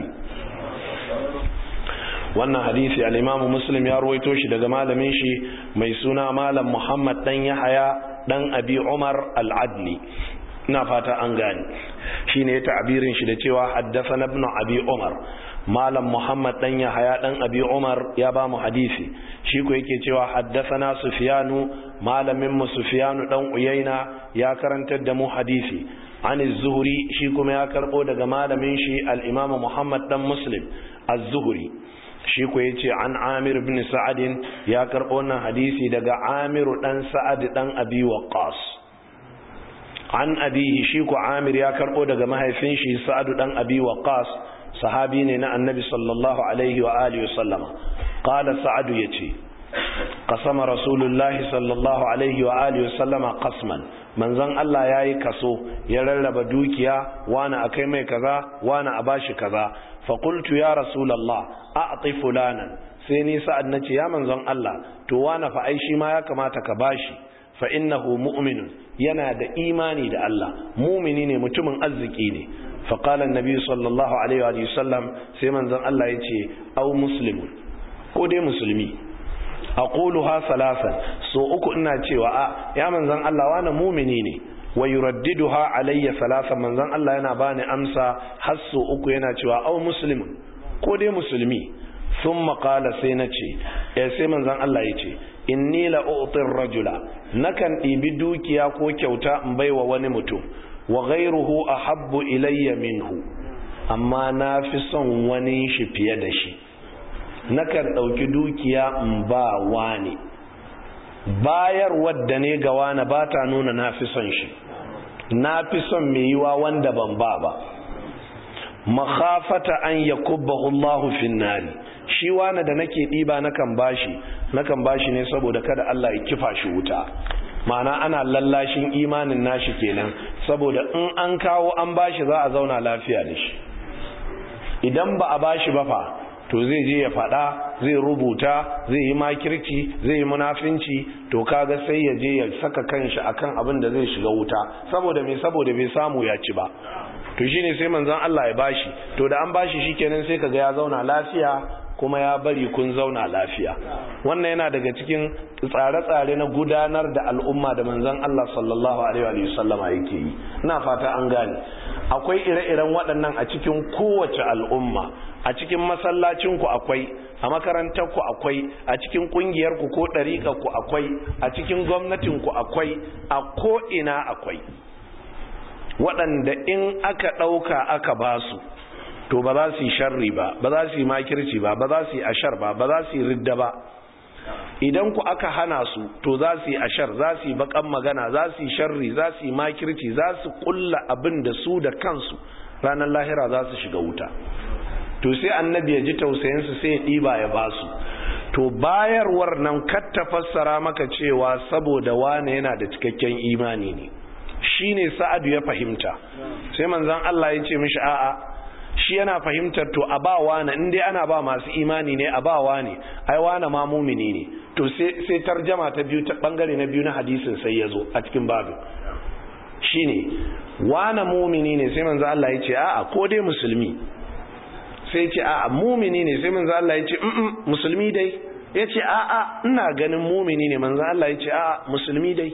wannan hadisi al-Imam Muslim ya ruwaito shi daga malamin shi mai suna Malam Muhammad dan Yahaya dan Abi Umar al-Adli ina fata an gane shine ya ta'birin shi da cewa haddathana ibn Abi Umar malam muhammad dan yahaya dan abi umar ya ba mu hadisi shi ko yake cewa haddathana sufyanu malamin mu sufyanu dan uyaina ya karantar da mu hadisi an az-zuhri shi kuma ya karbo daga malamin shi al-imam muhammad dan muslim az-zuhri shi ko yace an amir ibn sa'ad ya karbo wannan hadisi daga amir dan sa'ad dan abi waqqas an abihi shi ko amir ya karbo daga mahaifin shi sa'ad dan abi waqqas sahabi ne na annabi sallallahu alaihi wa alihi wa sallama qala sa'adu yace qasama rasulullahi sallallahu alaihi wa alihi wa sallama qasman manzon Allah yayi kaso ya rarraba dukiya wani akai mai kaza wani a bashi kaza fa qultu ya rasulullah a'ti fulanan sai ni sa'ad nace ya manzon Allah to wani fa ai shi ma ya kamata ka bashi fa innahu mu'minun yana da imani da Allah mumini ne mutumin arziki ne فقال النبي صلى الله عليه وآله وسلم سيمن زن الله يتي أو مسلم كودي مسلمي أقولها ثلاثا سو أكو إنا تيوا يا من زن الله وانا مؤمنيني ويرددها علي ثلاثا من زن الله ينا باني أمسا حسو أكو ينا تيوا أو مسلم كودي مسلمي ثم قال سينتي eh sai manzon Allah ya ce inni la u'tir rajula nakan ɗibi dukiya ko kyauta in baiwa wani mutum wa ghayruhu ahabbu ilayya minhu amma na fi son wani shi fiye da shi nakan ɗauki dukiya in ba wani bayar wadda ne ga wani ba ta nuna na fi son shi na fi son mai yiwa wanda ban ba ba makhafata an yakubbahu Allahu fin nari shi wani da nake ɗiba nakan bashi nakan bashi ne saboda kada Allah ya kifa shi wuta ma'ana ana lallashin imanin nashi kenan saboda in an kawo an bashi za a zauna lafiya da shi idan ba a bashi ba fa to zai je ya faɗa zai rubuta zai yi makirci zai yi munafinci to kaga sai ya je ya saka kanshi akan abin da zai shiga wuta saboda me saboda bai samu ya ci ba to shine sai manzon Allah ya bashi to da an bashi shikenan sai kaga ya zauna lafiya kuma ya bari kun zauna lafiya wannan yana daga cikin tsare-tsare na gudanar da al'umma da manzon Allah sallallahu alaihi wa sallama yake yi ina fata an gane akwai ire-iren waɗannan a cikin kowace al'umma a cikin masallacinku akwai a makarantarku akwai a cikin ƙungiyarku ko ɗariƙarku akwai a cikin gwamnatinku akwai a ko'ina akwai waɗanda in aka ɗauka aka ba su to ba za su yi sharri ba ba za su yi makirci ba ba za su yi ashar ba ba za su yi ridda ba idan ku aka hana su to za su yi ashar za su yi bakan magana za su yi sharri za su yi makirci za su kulla abin da su da kansu ranar lahira za su shiga wuta to sai annabi ya ji tausayinsu sai ya ɗiba ya ba su to bayarwar nan ta fassara maka cewa saboda wane yana da cikakken imani ne shine sa'adu ya fahimta sai manzon Allah ya ce mishi a'a shi yana fahimtar to a ba wane in dai ana ba masu imani ne a ba wane ai wane ma mumini ne to sai tarjama ta biyu ta bangare na biyu na hadisin sai ya zo a cikin babu shine wane mumini ne sai manzo Allah ya ce a'a ko dai musulmi sai ce a'a mumini ne sai manzo Allah ya ce mm musulmi dai ya ce a'a ina ganin mumini ne manzo Allah ya ce a'a musulmi dai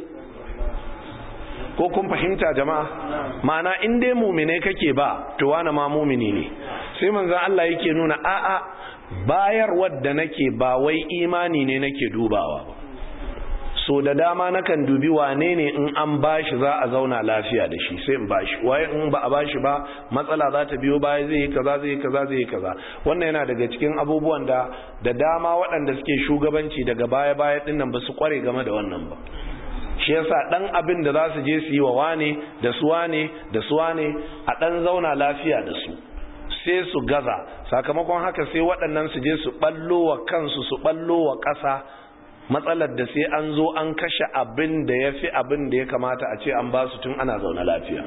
ko kun fahimta jama'a ma'ana in dai mumine kake ba to wani ma mumini ne sai manzon Allah yake nuna a'a bayar wadda nake ba wai imani ne nake dubawa ba so da dama nakan dubi wane ne in an bashi za a zauna lafiya da shi sai in bashi waye in ba a bashi ba matsala za ta biyo baya zai yi kaza zai yi kaza zai yi kaza wannan yana daga cikin abubuwan da da dama waɗanda suke shugabanci daga baya baya dinnan ba su kware game da wannan ba shi yasa dan abin da za su je su yi wa wane da su wane da su wane a dan zauna lafiya da su sai su gaza sakamakon haka sai waɗannan su je su ballo wa kansu su ballo wa ƙasa matsalar da sai an zo an kashe abin da ya fi abin da ya kamata a ce an ba su tun ana zaune lafiya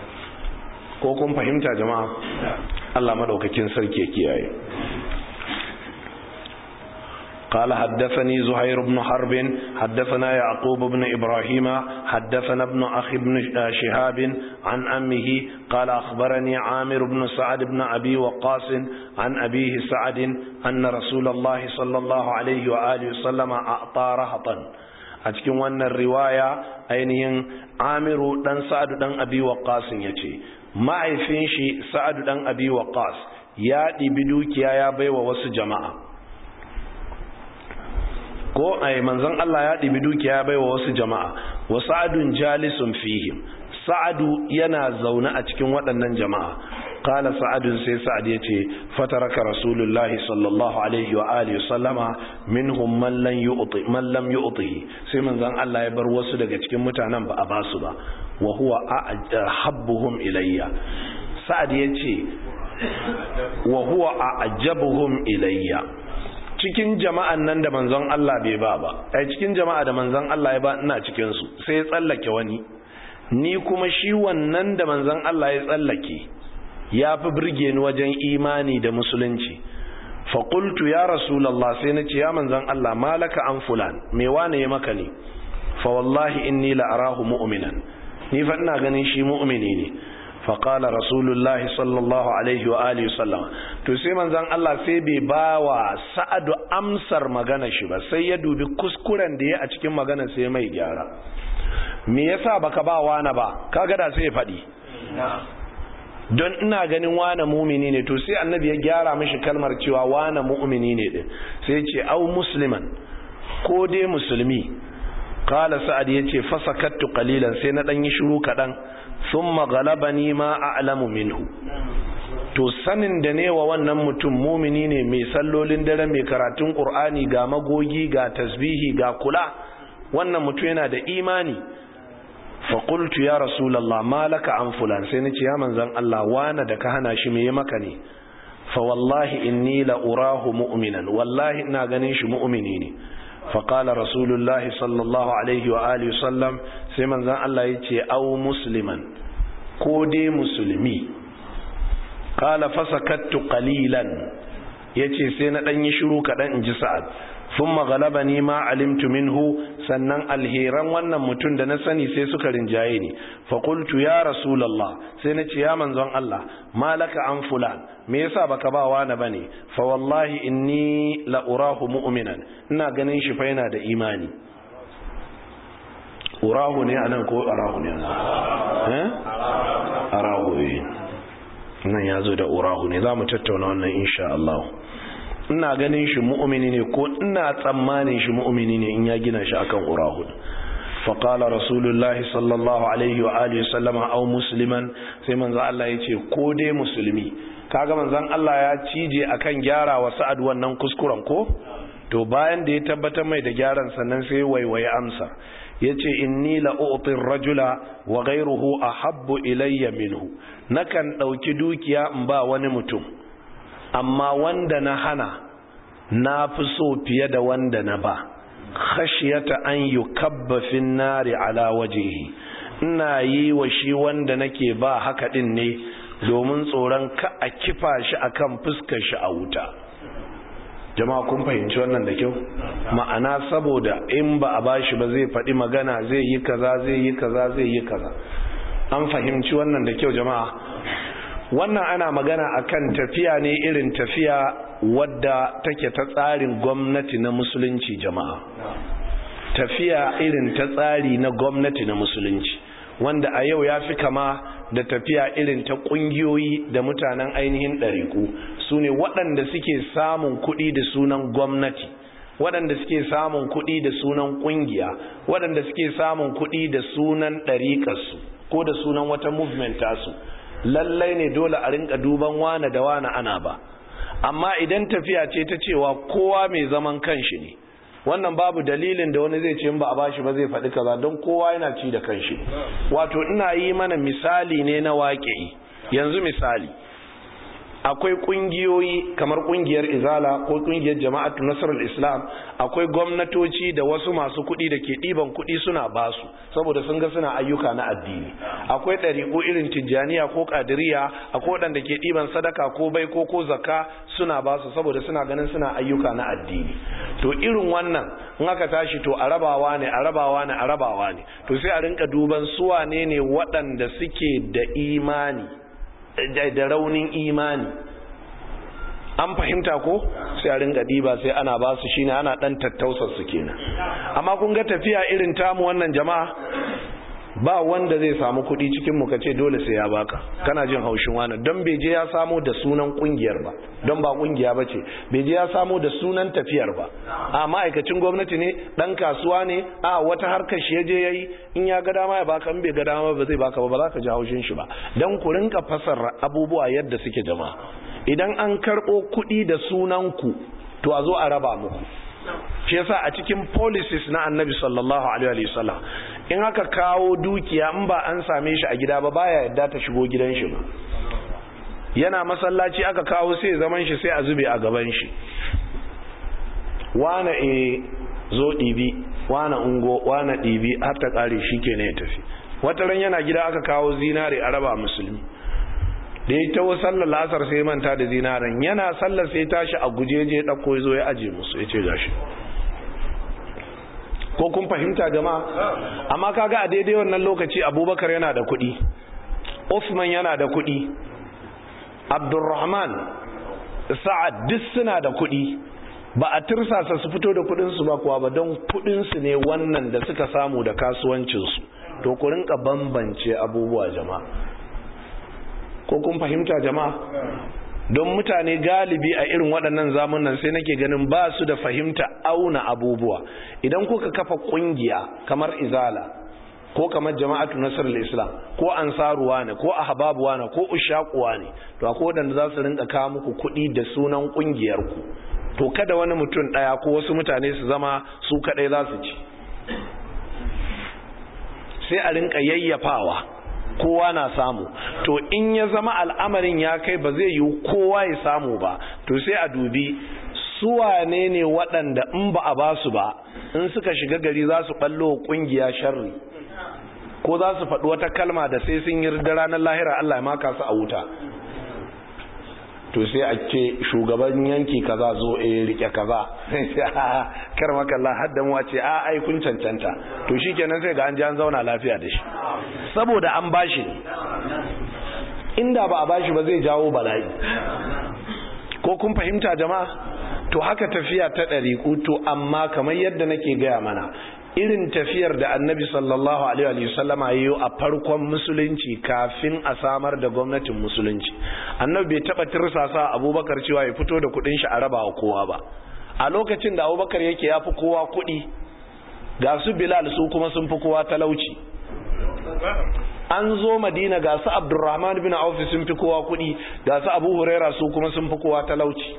ko kun fahimta jama'a Allah madaukakin sarki ya kiyaye قال حدثني زهير بن حرب حدثنا يعقوب بن إبراهيم حدثنا ابن أخي بن شهاب عن أمه قال أخبرني عامر بن سعد بن أبي وقاص عن أبيه سعد أن رسول الله صلى الله عليه وآله وسلم أعطى رهطا أتكلم أن الرواية أينهم عامر بن سعد بن أبي وقاص يتي ما عيفين سعد بن أبي وقاص يا بدوك يا يا بي ووس جماعه ko ai manzon Allah ya ɗibi dukiya bai wa wasu jama'a wa sa'adun jalisun fihim sa'adu yana zaune a cikin waɗannan jama'a qala sa'adun sai sa'ad yace fataraka rasulullahi sallallahu alaihi wa alihi sallama minhum man lam yu'ti man lam yu'ti sai manzon Allah ya bar wasu daga cikin mutanen ba a basu ba wa huwa ahabbuhum ilayya sa'ad yace wa huwa a'jabuhum ilayya cikin jama'an nan da manzon Allah bai ba ba ai cikin jama'a da manzon Allah ya ba ina cikin su sai ya tsallake wani ni kuma shi wannan da manzon Allah ya tsallake ya fi birge ni wajen imani da musulunci fa qultu ya rasulullah sai na ce ya manzon Allah malaka an fulan me wane ya maka ne fa wallahi inni la arahu mu'minan ni fa ina ganin shi mu'mini ne faƙala rasulullahi sallallahu alaihi wa alihi sallam to sai manzan Allah sai bai ba wa sa'adu amsar magana shi ba sai ya dubi kuskuren da ya a cikin magana sai mai gyara me yasa baka ba wani ba kaga da sai ya faɗi don ina ganin wane mumini ne to sai annabi ya gyara mashi kalmar cewa wane mu'mini ne din sai ce au musliman ko dai musulmi kala sa'ad ya ce fasakattu qalilan sai na dan yi shiru kadan thumma ghalabani ma a'lamu minhu to sanin da ne wa wannan mutum mumini ne mai sallolin dare mai karatun qur'ani ga magogi ga tasbihi ga kula wannan mutum yana da imani faƙultu ya rasulallah malaka an fulan sai na ce ya manzan Allah wana da ka hana shi mai maka ne fa wallahi inni la urahu mu'minan wallahi ina ganin shi mu'mini ne fa qala rasulullahi sallallahu alaihi wa alihi sallam sai manzan Allah ya ce au musliman ko dai musulmi qala fasakattu qalilan yace sai na dan yi shiru kadan in ji sa'ad thumma ghalabani ma alimtu minhu sannan alheran wannan mutum da na sani sai suka rinjaye ni fa qultu ya rasulullah sai na ce ya manzon Allah malaka an fulan me yasa baka ba wani bane fa wallahi inni la urahu mu'minan ina ganin shi fa yana da imani urahu ne anan ko arahu ne eh arahu nan yazo da urahu ne zamu tattauna wannan insha Allah ina ganin shi mu'mini ne ko ina tsammanin shi mu'mini ne in ya gina shi akan urahud faqala rasulullahi sallallahu alaihi wa alihi sallama aw musliman sai manzo Allah yace ko dai musulmi kaga manzon Allah ya cije akan gyara wa sa'ad wannan kuskuren ko to bayan da ya tabbatar mai da gyaran sannan sai waiwaye amsa yace inni la u'ti rajula wa ghayruhu ahabbu ilayya minhu nakan dauki dukiya in ba wani mutum amma wanda na hana na fi so fiye da wanda na ba khashiyata an yukabba fin nari ala wajehi ina yi wa shi wanda nake ba haka din ne domin tsoron ka a kifa shi akan fuskar shi a wuta jama'a kun fahimci wannan da kyau ma'ana saboda in ba a bashi ba zai faɗi magana zai yi kaza zai yi kaza zai yi kaza an fahimci wannan da kyau jama'a wannan ana magana akan tafiya ne irin tafiya wadda take ta tsarin gwamnati na musulunci jama'a tafiya irin ta tsari na gwamnati na musulunci wanda a yau ya fi kama da tafiya irin ta ƙungiyoyi da mutanen ainihin ɗariƙu su ne waɗanda suke samun kuɗi da sunan gwamnati waɗanda suke samun kuɗi da sunan ƙungiya waɗanda suke samun kuɗi da sunan ɗariƙarsu ko da sunan wata movement tasu lallai ne dole a rinka duban wane da wane ana ba amma idan tafiya ce ta cewa kowa mai zaman kanshi ne wannan babu dalilin da wani zai ce ba a bashi ba zai faɗi kaza don kowa yana ci da kanshi wato ina yi mana misali ne na waƙe yanzu misali akwai kungiyoyi kamar kungiyar izala ko kungiyar jama'atu nasarar islam akwai gwamnatoci da wasu masu kuɗi da ke ɗiban kuɗi suna basu saboda sun ga suna ayyuka na addini akwai ɗariƙo irin tijjaniya ko ƙadiriya akwai waɗanda ke ɗiban sadaka ko bai ko ko zakka suna basu saboda suna ganin suna ayyuka na addini to irin wannan in aka tashi to a rabawa ne a rabawa ne a rabawa ne to sai a rinka duban su wane ne waɗanda suke da imani da raunin imani an fahimta ko sai a ringa diba sai ana ba su shine ana dan tattausar su kenan amma kun ga tafiya irin tamu wannan jama'a ba wanda zai samu kuɗi cikin mu kace dole sai ya baka kana jin haushin wani don bai je ya samu da sunan kungiyar ba don ba kungiya bace bai je ya samu da sunan tafiyar ba a ma'aikacin gwamnati ne dan kasuwa ne a wata harkar shi je yayi in ya ga dama ya baka in bai ga dama ba zai baka ba ba za ka ji haushin shi ba dan ku rinka fasara abubuwa yadda suke jama'a idan an karɓo kuɗi da sunanku to a zo a raba muku shi yasa a cikin policies na annabi sallallahu alaihi wasallam in aka kawo dukiya in ba an same shi a gida ba baya yadda ta shigo gidan shi ba yana masallaci aka kawo sai zaman shi sai a zube a gaban shi wana e zo ɗibi wana ungo wana ɗibi har ta ƙare shi ke ya tafi wata ran yana gida aka kawo zinare a raba musulmi da ya tawo sallar lasar sai manta da zinaren yana sallar sai tashi a gujeje ɗauko ya zo ya aje musu ya ce gashi ko kun fahimta jama'a amma kaga a daidai wannan lokaci abubakar yana da kuɗi usman yana da kuɗi abdurrahman sa'ad duk suna da kuɗi ba a tirsasa su fito da kuɗinsu ba kuwa ba don kuɗinsu ne wannan da suka samu da kasuwancinsu to ku rinka bambance abubuwa jama'a ko kun fahimta jama'a don mutane galibi a irin waɗannan zamunan sai nake ganin ba su da fahimta auna abubuwa idan kuka kafa ƙungiya kamar izala ko kamar jama'atu nasar islam ko ansaruwa ne ko ahbabuwa ne ko ushaquwa ne to akwai wadanda za su rinka kawo muku kuɗi da sunan ƙungiyar ku to kada wani mutum ɗaya ko wasu mutane su zama su kaɗai za su ci sai a rinka yayyafawa kowa na samu to in ya zama al'amarin ya kai ba zai yi kowa ya samu ba to sai a dubi suwane ne waɗanda in ba a ba su ba in suka shiga gari za su ɓallo ƙungiya sharri ko za su faɗi wata kalma da sai sun yi ranar lahira Allah ya maka su a wuta to sai a ce shugaban yanki kaza zo e rike kaza kar makalla hadda mu ce a ai kun cancanta to shikenan sai ga an ji an zauna lafiya da shi saboda an bashi inda ba a bashi ba zai jawo bala'i ko kun fahimta jama'a to haka tafiya ta ɗariƙu to amma kamar yadda nake gaya mana irin tafiyar da annabi sallallahu alaihi wasallama yayi a farkon musulunci kafin a samar da gwamnatin musulunci annabi bai taba tirsasa abubakar cewa ya fito da kudin shi a raba wa kowa ba a lokacin da abubakar yake yafi kowa kudi ga su bilal su kuma sun fi kowa talauci an zo madina ga su abdurrahman bin auf sun fi kowa kudi ga su abu huraira su kuma sun fi kowa talauci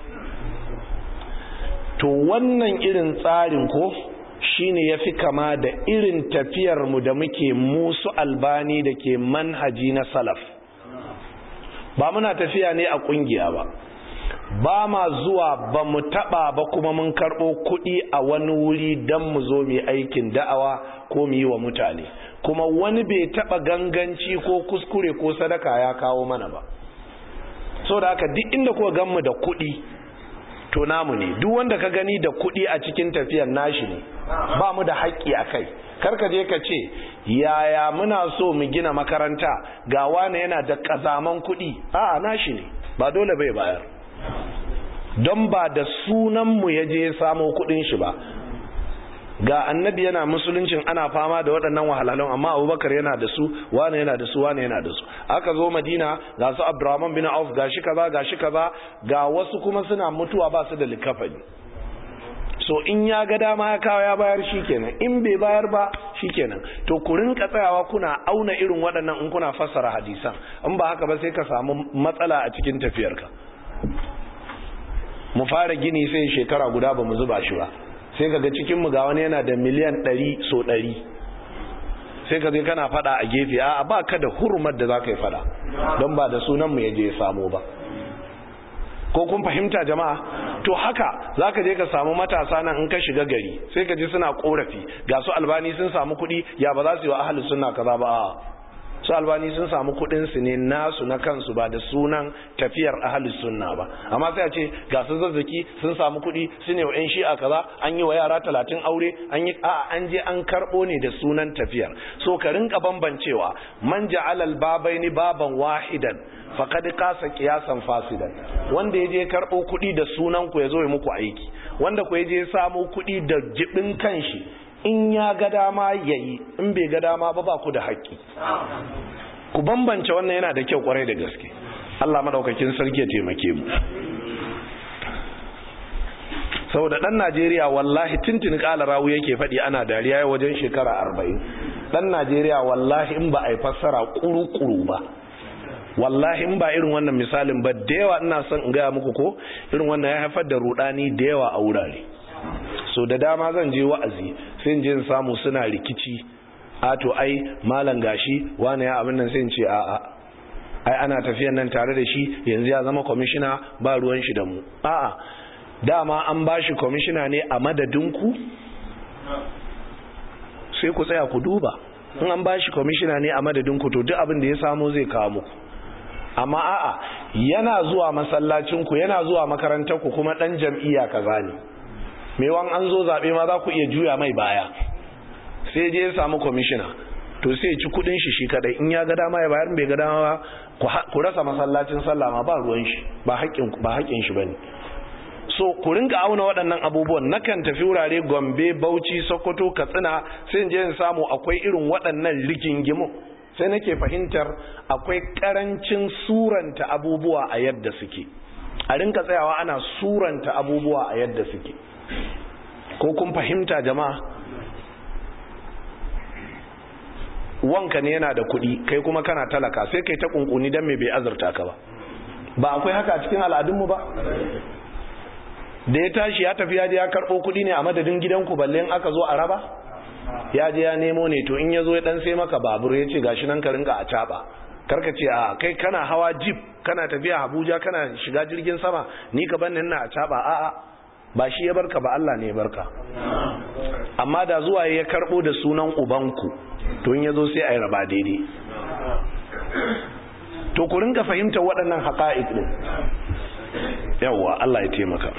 to wannan irin tsarin ko shine ya fi kama da irin tafiyarmu da muke musu albani da ke manhaji na salaf ba muna tafiya ne a kungiya ba ba ma zuwa ba mu taba ba kuma mun karɓo kuɗi a wani wuri don mu zo mu aikin da'awa ko mu yi wa mutane kuma wani bai taba ganganci ko kuskure ko sadaka ya kawo mana ba so da haka duk inda kuka gan mu da kuɗi to namu ne duk wanda ka gani da kuɗi a cikin tafiyar nashi ne ba mu da haƙƙi a kai karka je ka ce yaya muna so mu gina makaranta ga wane yana da ƙazaman kuɗi a nashi ne ba dole bai bayar don ba da sunanmu ya je samo kuɗin shi ba ga annabi yana musuluncin ana fama da waɗannan wahalhalun amma abubakar yana da su wane yana da su wane yana da su aka zo madina ga su abdurrahman bin auf ga shi kaza ga shi kaza ga wasu kuma suna mutuwa ba su da likafani so in ya ga dama ya kawo ya bayar shikenan in bai bayar ba shikenan to ku rinka tsayawa kuna auna irin waɗannan in kuna fassara hadisan in ba haka ba sai ka samu matsala a cikin tafiyarka mu fara gini sai shekara guda ba mu zuba shi ba sai kaga cikin mu ga wani yana da miliyan ɗari so ɗari sai ka zai kana fada a gefe a ba ka da hurumar da za ka yi fada don ba da sunan mu ya je samo ba ko kun fahimta jama'a to haka za ka je ka samu matasa nan in ka shiga gari sai ka ji suna korafi ga su albani sun samu kuɗi ya ba za su yi wa ahalus sunna kaza ba su albani sun samu kudin su ne nasu na kansu ba da sunan tafiyar ahalus sunna ba amma sai a ce ga su zazzaki sun samu kudi su ne wa yan shi'a kaza an yi wa yara talatin aure an yi a an je an karbo ne da sunan tafiyar so ka rinka bambancewa man ja'ala al-babaini baban wahidan faqad qasa qiyasan fasidan wanda yaje karbo kudi da sunan ku yazo ya muku aiki wanda ku yaje samu kudi da jibin kanshi in ya ga dama ya yi in bai ga dama ba ba ku da haƙƙi ku bambance wannan yana da kyau kwarai da gaske Allah madaukakin sarki ya taimake mu saboda dan Najeriya wallahi tintin kala rawu yake faɗi ana dariya wajen shekara arba'in dan Najeriya wallahi in ba a yi fassara kuru-kuru ba wallahi in ba irin wannan misalin ba da yawa ina son in gaya muku ko irin wannan ya haifar da rudani da yawa a wurare so da dama zan je wa'azi sai in je in samu suna rikici a to ai malam gashi wani ya abin nan sai in ce a a ai ana tafiyan nan tare da shi yanzu ya zama kwamishina ba ruwan shi da mu a a dama an ba shi kwamishina ne a madadinku sai ku tsaya ku duba in an ba shi kwamishina ne a madadinku to duk abin da ya samu zai kawo muku amma a'a yana zuwa masallacinku yana zuwa makarantarku kuma dan jam'iyya kaza ne mewan an zo zaɓe ma za ku iya juya mai baya sai je ya samu kwamishina to sai ci kudin shi shi kadai in ya ga dama ya bayar bai ga dama ba ku rasa masallacin sallah ma ba ruwan shi ba haƙƙin shi bane so ku rinka auna waɗannan abubuwan nakan tafi wurare gombe bauchi sokoto katsina sai in je in samu akwai irin waɗannan rigingimu sai nake fahimtar akwai karancin suranta abubuwa a yadda suke a rinka tsayawa ana suranta abubuwa a yadda suke ko kun fahimta jama'a wanka ne yana da kuɗi kai kuma kana talaka sai kai ta kunkuni don me bai azurta ka ba ba akwai haka a cikin al'adunmu ba da ya tashi ya tafi ya je ya karɓo kuɗi ne a madadin gidanku balle in aka zo a raba ya je ya nemo ne to in ya zo ya dan sai maka babur ya ce gashi nan ka rinka a caɓa karka ce a kai kana hawa jeep kana tafiya abuja kana shiga jirgin sama ni ka ban na a caɓa a'a ba shi ya barka ba Allah ne ya barka amma da zuwa ya karɓo da sunan ubanku to in ya zo sai a yi raba daidai to ku rinka fahimtar waɗannan haƙa'iq ɗin yawwa Allah ya taimaka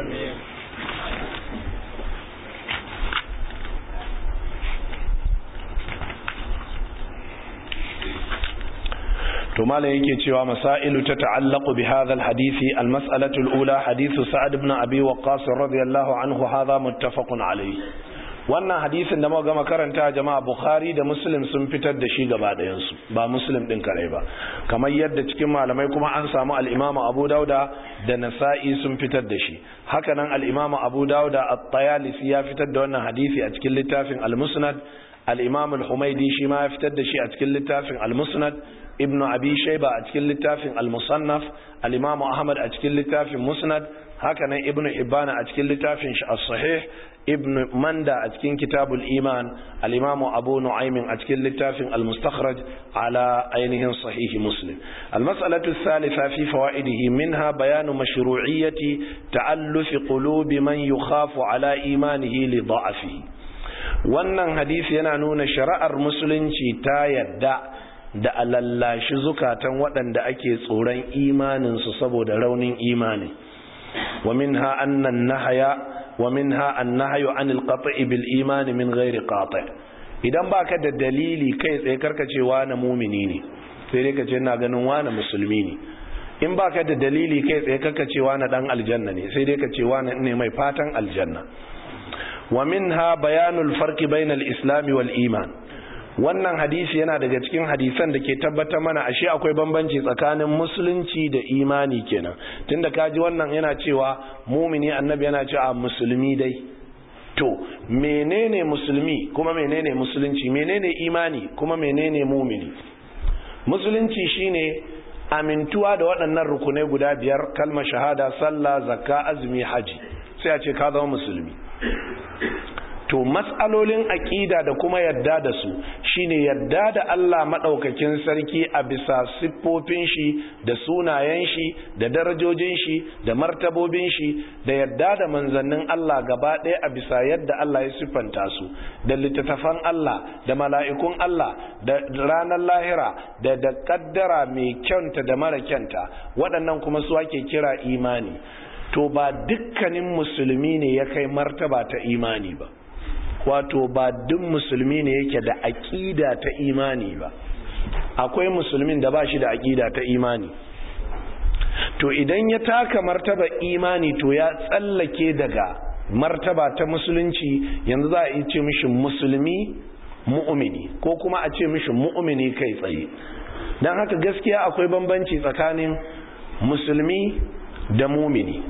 to malam yake cewa masailu ta ta'allaqu bi hadha al-hadisi al-mas'alatu al-ula hadithu sa'ad ibn abi waqqas radiyallahu anhu hadha muttafaqun alayhi wannan hadisin da muka gama karanta jama'a bukhari da muslim sun fitar da shi gaba ɗayansu ba muslim ɗin kare ba kamar yadda cikin malamai kuma an samu al'imamu abu dauda da nasa'i sun fitar da shi hakanan al'imamu abu dauda at-tayalisi ya fitar da wannan hadisi a cikin littafin al-musnad al-imam al-humaidi shi ma ya fitar da shi a cikin littafin al-musnad ibnu abi shayba a cikin littafin al-musannaf al-imam ahmad a cikin littafin musnad hakanan ibnu ibana a cikin littafin shi as-sahih ibn manda a cikin kitabul iman al-imamu abu nu'aymin a cikin littafin al-mustakhraj ala ainihin sahihi muslim al-mas'alatu thalitha fi fawaidihi minha bayanu mashru'iyyati ta'allufi qulubi man yukhafu ala imanihi li da'afihi wannan hadisi yana nuna shari'ar musulunci ta yadda da alallashi zukatan waɗanda ake tsoron imaninsu saboda raunin imani wa minha annan nahaya ومنها النهي عن القطع بالإيمان من غير قاطع idan baka da dalili kai tsaye karka ce wani mumini ne sai dai ka ce na ganin wani musulmi ne in baka da dalili kai tsaye karka ce wani dan aljanna ne sai dai ka ce wani ne mai fatan aljanna wa minha bayanul farqi bainal islam wal iman wannan hadisi yana daga cikin hadisan da ke tabbatar mana ashe akwai bambanci tsakanin musulunci da imani kenan tunda kaji wannan yana cewa mumini annabi yana cewa musulmi dai to menene musulmi kuma menene musulunci menene imani kuma menene mumini musulunci shine amintuwa da waɗannan rukunai guda biyar kalmar shahada sallah zakka azumi haji sai a ce ka zama musulmi to matsalolin aƙida da kuma yadda da su shine yadda da Allah maɗaukakin sarki a bisa siffofin shi da sunayen shi da darajojin shi da martabobin shi da yadda da manzannin Allah gaba ɗaya a bisa yadda Allah ya siffanta su da littattafan Allah da mala'ikun Allah da ranar lahira da da kaddara mai kyanta da mara kyanta waɗannan kuma su ake kira imani to ba dukkanin musulmi ne ya kai martaba ta imani ba wato ba duk musulmi ne yake da aƙida ta imani ba akwai musulmin da ba shi da aƙida ta imani to idan ya taka martaba imani to ya tsallake daga martaba ta musulunci yanzu za a yi ce mishi musulmi mu'mini ko kuma a ce mishi mu'mini kai tsaye don haka gaskiya akwai bambanci tsakanin musulmi da mumini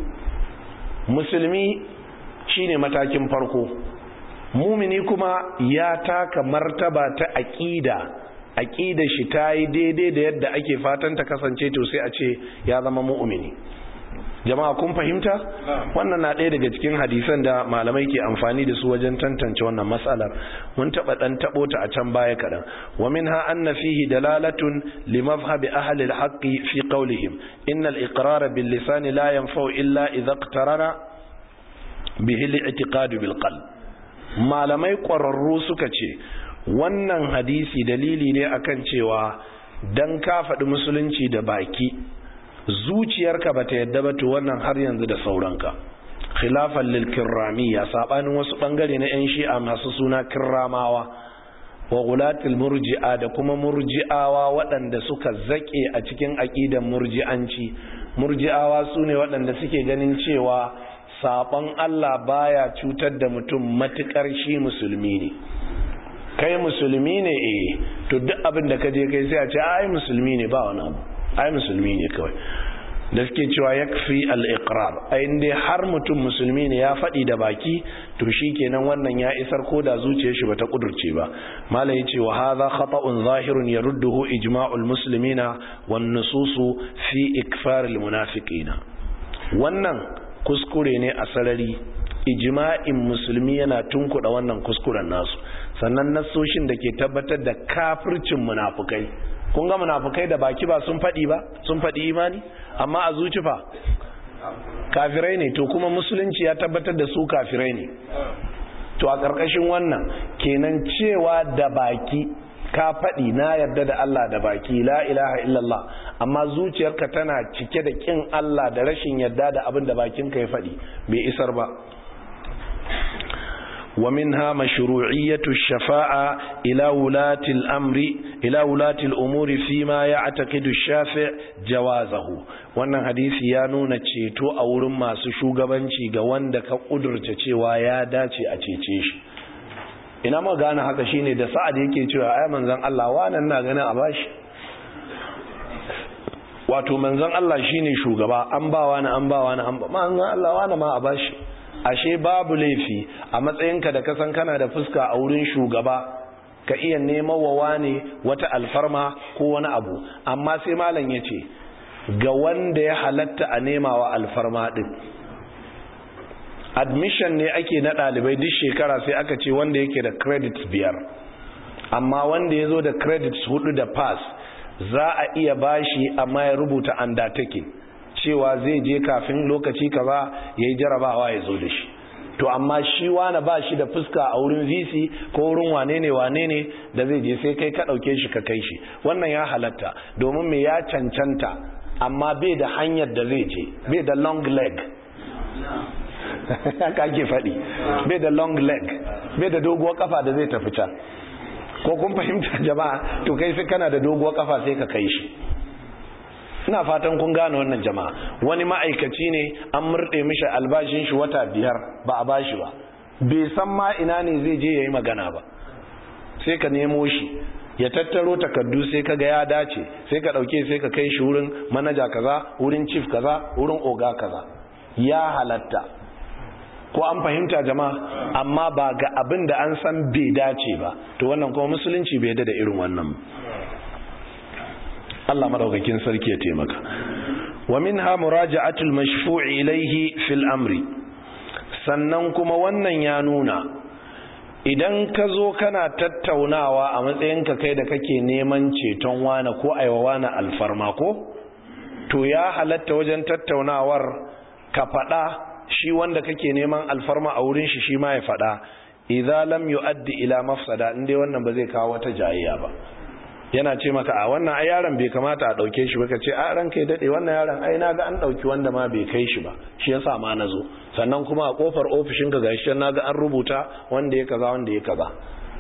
musulmi shine matakin farko mumini kuma ya taka martaba ta aƙida aƙida shi ta yi daidai da yadda ake fatan ta kasance to sai a ce ya zama mu'mini jama'a kun fahimta wannan na ɗaya daga cikin hadisan da malamai ke amfani da su wajen tantance wannan matsalar mun taɓa ɗan taɓo ta a can baya kaɗan wa minha anna fihi dalalatun li mazhabi ahli al-haqqi fi qawlihim innal iqrara bil lisani la yanfa'u illa idha iqtarana bihi al-i'tiqad bil qalb malamai ƙwararru suka ce wannan hadisi dalili ne akan cewa dan ka faɗi musulunci da baki zuciyarka bata yadda ba to wannan har yanzu da sauranka khilafan lil kirramiyya sabanin wasu bangare na yan shi'a masu suna kirramawa wa gulatil murji'a da kuma murji'awa waɗanda suka zake a cikin aqidan murji'anci murji'awa sune waɗanda suke ganin cewa sabon Allah baya cutar da mutum matukar shi musulmi ne kai musulmi ne eh to duk abin da ka je kai sai a ce ai musulmi ne ba wani abu ai musulmi ne kawai da suke cewa yakfi al-iqrar ai dai har mutum musulmi ne ya faɗi da baki to shikenan wannan ya isar ko da zuciyar shi bata kudurce ba malai yace wa hadha khata'un zahirun yarudduhu ijma'ul muslimina wan nususu fi ikfar al-munafiqina wannan kuskure ne a sarari ijma'in musulmi yana tunkuda wannan kuskuren nasu sannan nasoshin da ke tabbatar da kafircin munafukai kun ga munafukai da baki ba sun faɗi ba sun faɗi imani amma a zuci fa kafirai ne to kuma musulunci ya tabbatar da su kafirai ne to a ƙarƙashin wannan kenan cewa da baki ka faɗi na yarda da Allah da baki la ilaha illallah amma zuciyarka tana cike da ƙin Allah da rashin yarda da abin da bakinka ya faɗi bai isar ba ومنها مشروعية الشفاعة إلى ولاة الأمر إلى ولاة الأمور فيما يعتقد الشافع جوازه wannan hadisi ya nuna ceto a wurin masu shugabanci ga wanda ka kudurta cewa ya dace a cece shi ina ma gane haka shine da sa'ad yake cewa ai manzon Allah wannan na ganin a bashi wato manzon Allah shine shugaba an ba wani an ba wani an ba manzon Allah wani ma a bashi ashe babu laifi a matsayinka da kasan kana da fuska a wurin shugaba ka iya neman wa wane wata alfarma ko wani abu amma sai malam ya ce ga wanda ya halatta a nema wa alfarma din admission ne ake na ɗalibai duk shekara sai aka ce wanda yake da credits biyar amma wanda ya zo da credits hudu da pass za a iya bashi amma ya rubuta undertaking cewa zai je kafin lokaci kaza ya yi jarabawa ya zo da shi to amma shi wane ba shi da fuska a wurin vc ko wurin wane ne wane ne da zai je sai kai ka ɗauke shi ka kai shi wannan ya halatta domin me ya cancanta amma bai da hanyar da zai je bai da long leg haka ake faɗi bai da long leg bai da doguwar kafa da zai tafi can ko kun fahimta jama'a to kai sai kana da doguwar kafa sai ka kai shi ina fatan kun gane wannan jama'a wani ma'aikaci ne an murɗe mishi albashin shi wata biyar ba a bashi ba bai san ma ina ne zai je ya yi magana ba sai ka nemo shi ya tattaro takardu sai ka ga ya dace sai ka ɗauke sai ka kai shi wurin manaja kaza wurin chief kaza wurin oga kaza ya halatta ko an fahimta jama'a amma ba ga abin da an san bai dace ba to wannan kuma musulunci bai da irin wannan Allah madaukakin sarki ya taimaka wa minha muraja'atul mashfu'i ilayhi fil amri sannan kuma wannan ya nuna idan ka zo kana tattaunawa a matsayinka kai da kake neman ceton wani ko aiwa wani alfarma ko to ya halatta wajen tattaunawar ka faɗa shi wanda kake neman alfarma a wurin shi shi ma ya faɗa idza lam yu'addi ila mafsada inde wannan ba zai kawo wata jayayya ba yana ce maka a wannan ai yaron bai kamata a dauke shi ba ka ce a ran kai dade wannan yaron ai naga an dauki wanda ma bai kai shi ba shi yasa ma nazo sannan kuma a kofar ofishin ka gashi naga an rubuta wanda ya kaza wanda ya kaza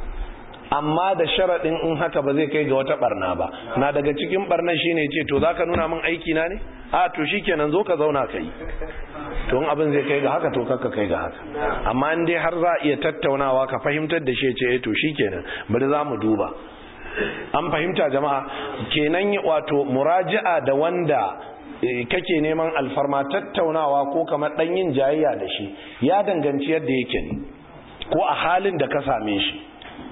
amma da sharadin in haka ba zai kai ga wata barna ba na daga cikin barnan shine ce to zaka nuna min aiki na ne a to shikenan zo ka zauna kai to in abin zai kai ga haka to kakka kai ga haka amma in dai har za a iya tattaunawa ka fahimtar da shi ce to shikenan bari za mu duba an fahimta jama'a kenan wato muraji'a da wanda kake neman alfarma tattaunawa ko kamar dan yin jayayya da shi ya danganci yadda yake ne ko a halin da ka same shi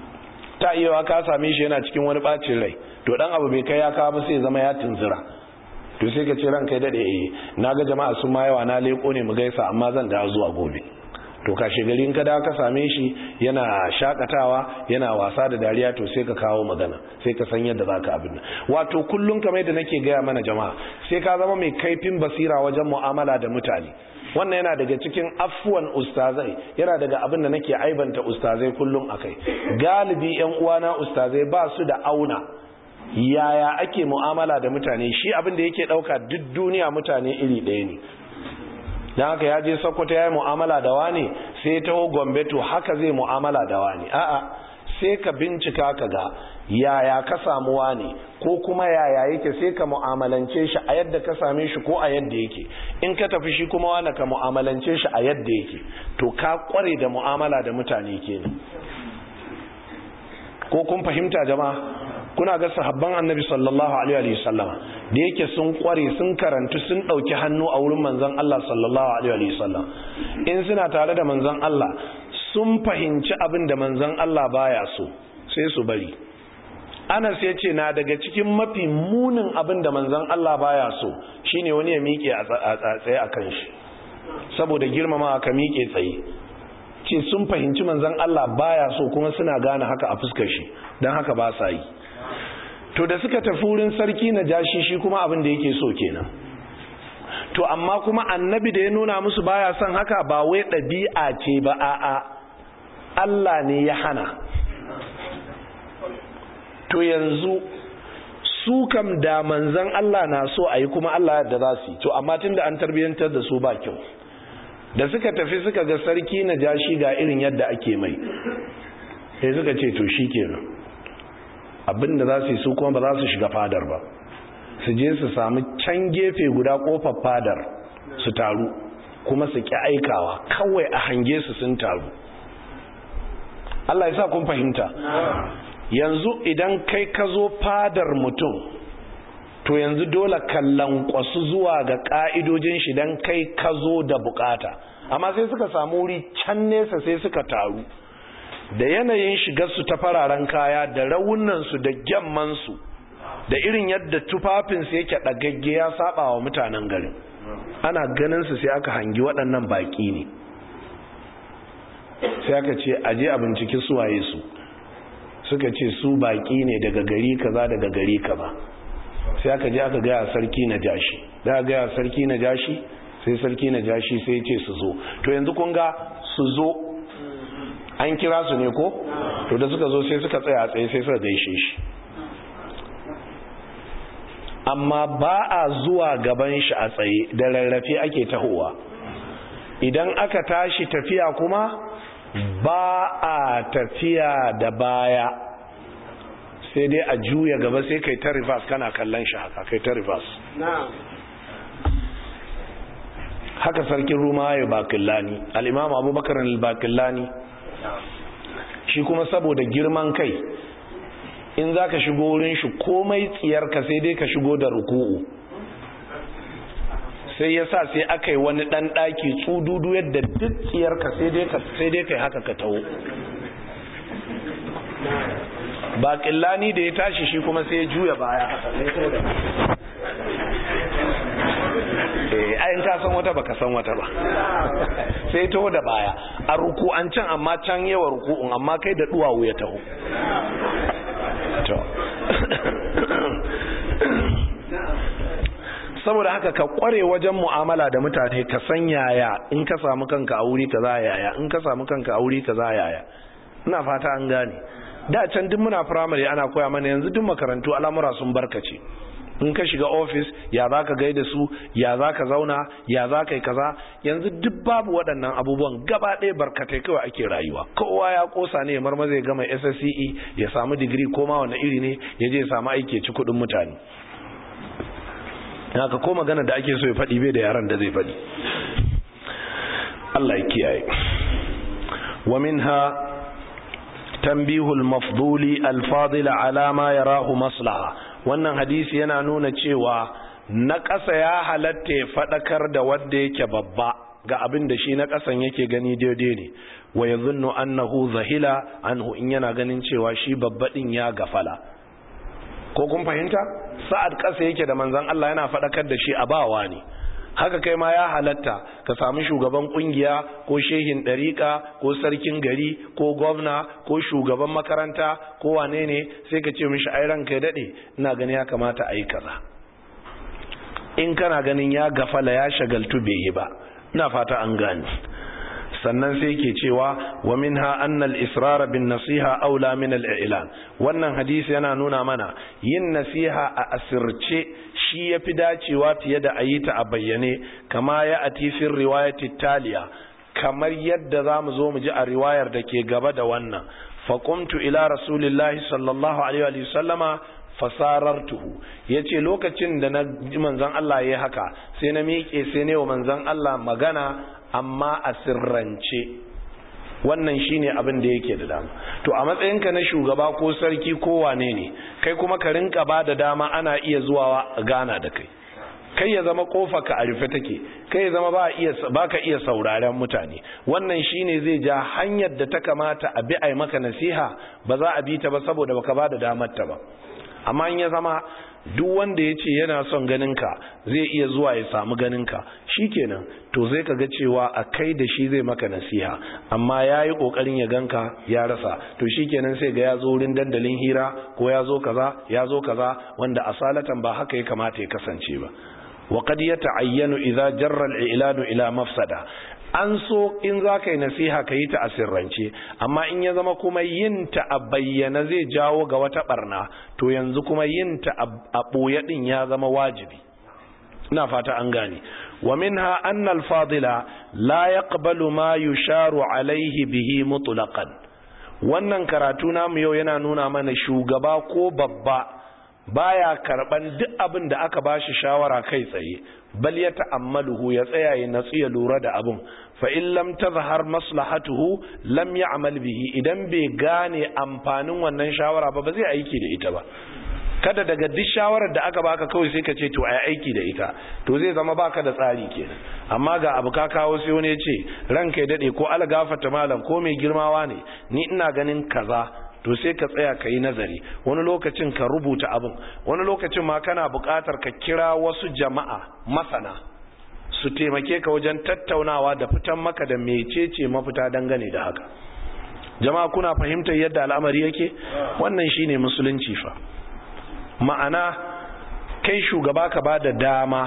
ta iya ka same shi yana cikin wani bacin rai to dan abu bai kai ya kawo ba sai zama ya tunzura to sai ka ce ran kai dade eh naga jama'a sun ma yawa na leko ne mu gaisa amma zan dawo zuwa gobe to kashe gari in ka dawo ka same shi yana shakatawa yana wasa da dariya to sai ka kawo magana sai ka san yadda zaka abin nan wato kullun kamar yadda nake gaya mana jama'a sai ka zama mai kaifin basira wajen mu'amala da mutane wannan yana daga cikin afuwan ustazai yana daga abin da nake aibanta ustazai kullum akai galibi yan uwana ustazai ba su da auna yaya ake mu'amala da mutane shi abin da yake dauka duk duniya mutane iri ɗaya ne don haka ya je sokoto ya yi mu'amala da wani sai ya taho gombe to haka zai mu'amala da wani a'a sai ka bincika ka ga yaya ka samu wani ko kuma yaya yake sai ka mu'amalance shi a yadda ka same shi ko a yadda yake in ka tafi shi kuma wani ka mu'amalance shi a yadda yake to ka kware da mu'amala da mutane kenan ko kun fahimta jama'a kuna ga sahabban annabi sallallahu alaihi wasallama da yake sun kware sun karantu sun dauki hannu a wurin manzon Allah sallallahu alaihi wasallam in suna tare da manzon Allah sun fahimci abin da manzon Allah baya so sai su bari Anas ya ce na daga cikin mafi munin abin da manzon Allah baya so shine wani ya miƙe a tsaye a kan shi saboda girmama ka miƙe tsaye ce sun fahimci manzon Allah baya so kuma suna gane haka a fuskar shi don haka ba sa yi to da suka tafi wurin sarki na jashi shi kuma abin da yake so kenan to amma kuma annabi da ya nuna musu baya son haka ba wai ɗabi'a ce ba a'a Allah ne ya hana to yanzu su kam da manzan Allah na so a yi kuma Allah da za su yi to amma tun da an tarbiyyantar da su ba kyau da suka tafi suka ga sarki na jashi ga irin yadda ake mai sai suka ce to shi kenan abinda za su yi su kuma ba za su shiga fadar ba su je su samu can gefe guda kofar fadar su taru kuma su ki aikawa kawai a hange su sun taru Allah ya sa kun fahimta yanzu idan kai ka zo fadar mutum to yanzu dole kallon kwasu zuwa ga ka'idojin shi dan kai ka zo da bukata amma sai suka samu wuri can nesa sai suka taru da yanayin shigarsu ta fararen kaya da raunansu da gyammansu da irin yadda tufafinsu yake ɗagagge ya saba wa mutanen garin ana ganinsu sai aka hangi waɗannan baƙi ne sai aka ce aje a binciki suwaye su suka ce su baƙi ne daga gari kaza daga gari kaza sai aka je aka gaya sarki na jashi da aka gaya sarki na jashi sai sarki na jashi sai ce su zo to yanzu kun ga su zo an kira su ne ko to da suka zo sai suka tsaya a tsaye sai suka gaishe shi amma ba a zuwa gaban shi a tsaye da rarrafe ake tahowa idan aka tashi tafiya kuma ba a tafiya da baya sai dai a juya gaba sai kai ta reverse kana kallon shi haka kai ta reverse haka sarkin ruma ya bakillani al'imam abubakar al-bakillani shi kuma saboda girman kai in za ka shigo wurin shi komai tsiyarka sai dai ka shigo da ruku'u sai ya sa sai aka yi wani ɗan ɗaki tsududu yadda duk tsiyarka sai dai ka yi haka ka taho baƙillani da ya tashi shi kuma sai ya juya baya ayin ka san wata baka san wata ba sai taho da baya a ruku an can amma can yawa ruku'un amma kai da duwawu ya taho saboda haka ka kware wajen mu'amala da mutane ka san yaya in ka samu kanka a wuri kaza yaya in ka samu kanka a wuri kaza yaya ina fata an gane da can duk muna firamare ana koya mana yanzu duk makarantu al'amura sun barkace in ka shiga ofis ya za ka gaida su ya za ka zauna ya za ka yi kaza yanzu duk babu waɗannan abubuwan gaba ɗaya barkatai kawai ake rayuwa kowa ya kosa ne marma zai gama ssce ya samu digiri ko ma wani iri ne ya je ya samu aiki ya ci kuɗin mutane haka ko magana da ake so ya faɗi bai da yaran da zai faɗi Allah ya kiyaye wa minha tanbihul mafduli al-fadil ala ma yarahu maslaha wannan hadisi yana nuna cewa na ƙasa ya halatta ya faɗakar da wanda yake babba ga abin da shi na ƙasan yake gani daidai ne wa ya zunnu annahu zahila anhu in yana ganin cewa shi babba ɗin ya gafala ko kun fahimta sa'ad ƙasa yake da manzon Allah yana faɗakar da shi a bawa ne haka kai ma ya halatta ka samu shugaban kungiya ko shehin ɗariƙa ko sarkin gari ko gwamna ko shugaban makaranta ko wane ne sai ka ce mishi ai ranka ya daɗe ina gani ya kamata a yi kaza in kana ganin ya gafala ya shagaltu bai yi ba ina fata an gane sannan sai ke cewa wa minha anna al-israr bin nasiha aula min al-i'lan wannan hadisi yana nuna mana yin nasiha a asirce shi yafi dacewa fiye da ayita a bayyane kama ya ati fi riwayati taliya kamar yadda zamu zo mu ji a riwayar da ke gaba da wannan faqumtu ila rasulillahi sallallahu alaihi wa sallama fasarartuhu yace lokacin da na ji manzon Allah yayi haka sai na miƙe sai ne wa manzon Allah magana amma a sirrance wannan shine abin da yake da dama to a matsayinka na shugaba ko sarki ko wane ne kai kuma ka rinka ba da dama ana iya zuwa gana da kai kai ya zama kofa ka a rufe take kai ya zama ba iya baka iya sauraren mutane wannan shine zai ja hanyar da ta kamata a bi ai maka nasiha ba za a bi ta ba saboda baka ba da damar ta ba amma in ya zama duk wanda ya ce yana son ganinka zai iya zuwa ya samu ganinka kenan to zai ka ga cewa a kai da shi zai maka nasiha amma ya yi ƙoƙarin ya ganka ya rasa to kenan sai ga ya zo wurin dandalin hira ko ya zo kaza ya zo kaza wanda asalatan ba haka ya kamata ya kasance ba wa qad yata'ayyanu idza jarra al-i'lanu ila mafsada an so in za ka yi nasiha ka yi ta a sirrance amma in ya zama kuma yin ta a bayyana zai jawo ga wata barna to yanzu kuma yin ta a ɓoye ɗin ya zama wajibi ina fata an gane wa minha anna al-fadila la yaqbalu ma yusharu alaihi bihi mutlaqan wannan karatu namu yau yana nuna mana shugaba ko babba baya karban duk abin da aka bashi shawara kai tsaye bal ya ta'ammaluhu ya tsaya ya natsu ya lura da abin fa in lam tazhar maslahatuhu lam ya'mal bihi idan bai gane amfanin wannan shawara ba ba zai aiki da ita ba kada daga duk shawarar da aka baka kawai sai ka ce to ai aiki da ita to zai zama baka da tsari kenan amma ga abu ka kawo sai wani ya ce ranka ya dade ko algafata malam ko mai girmawa ne ni ina ganin kaza to sai ka tsaya ka yi nazari wani lokacin ka rubuta abin wani lokacin ma kana buƙatar ka kira wasu jama'a masana su taimake ka wajen tattaunawa da fitan maka da mecece mafita dangane da haka jama'a kuna fahimtar yadda al'amari yake wannan shine musulunci fa ma'ana kai shugaba ka ba da dama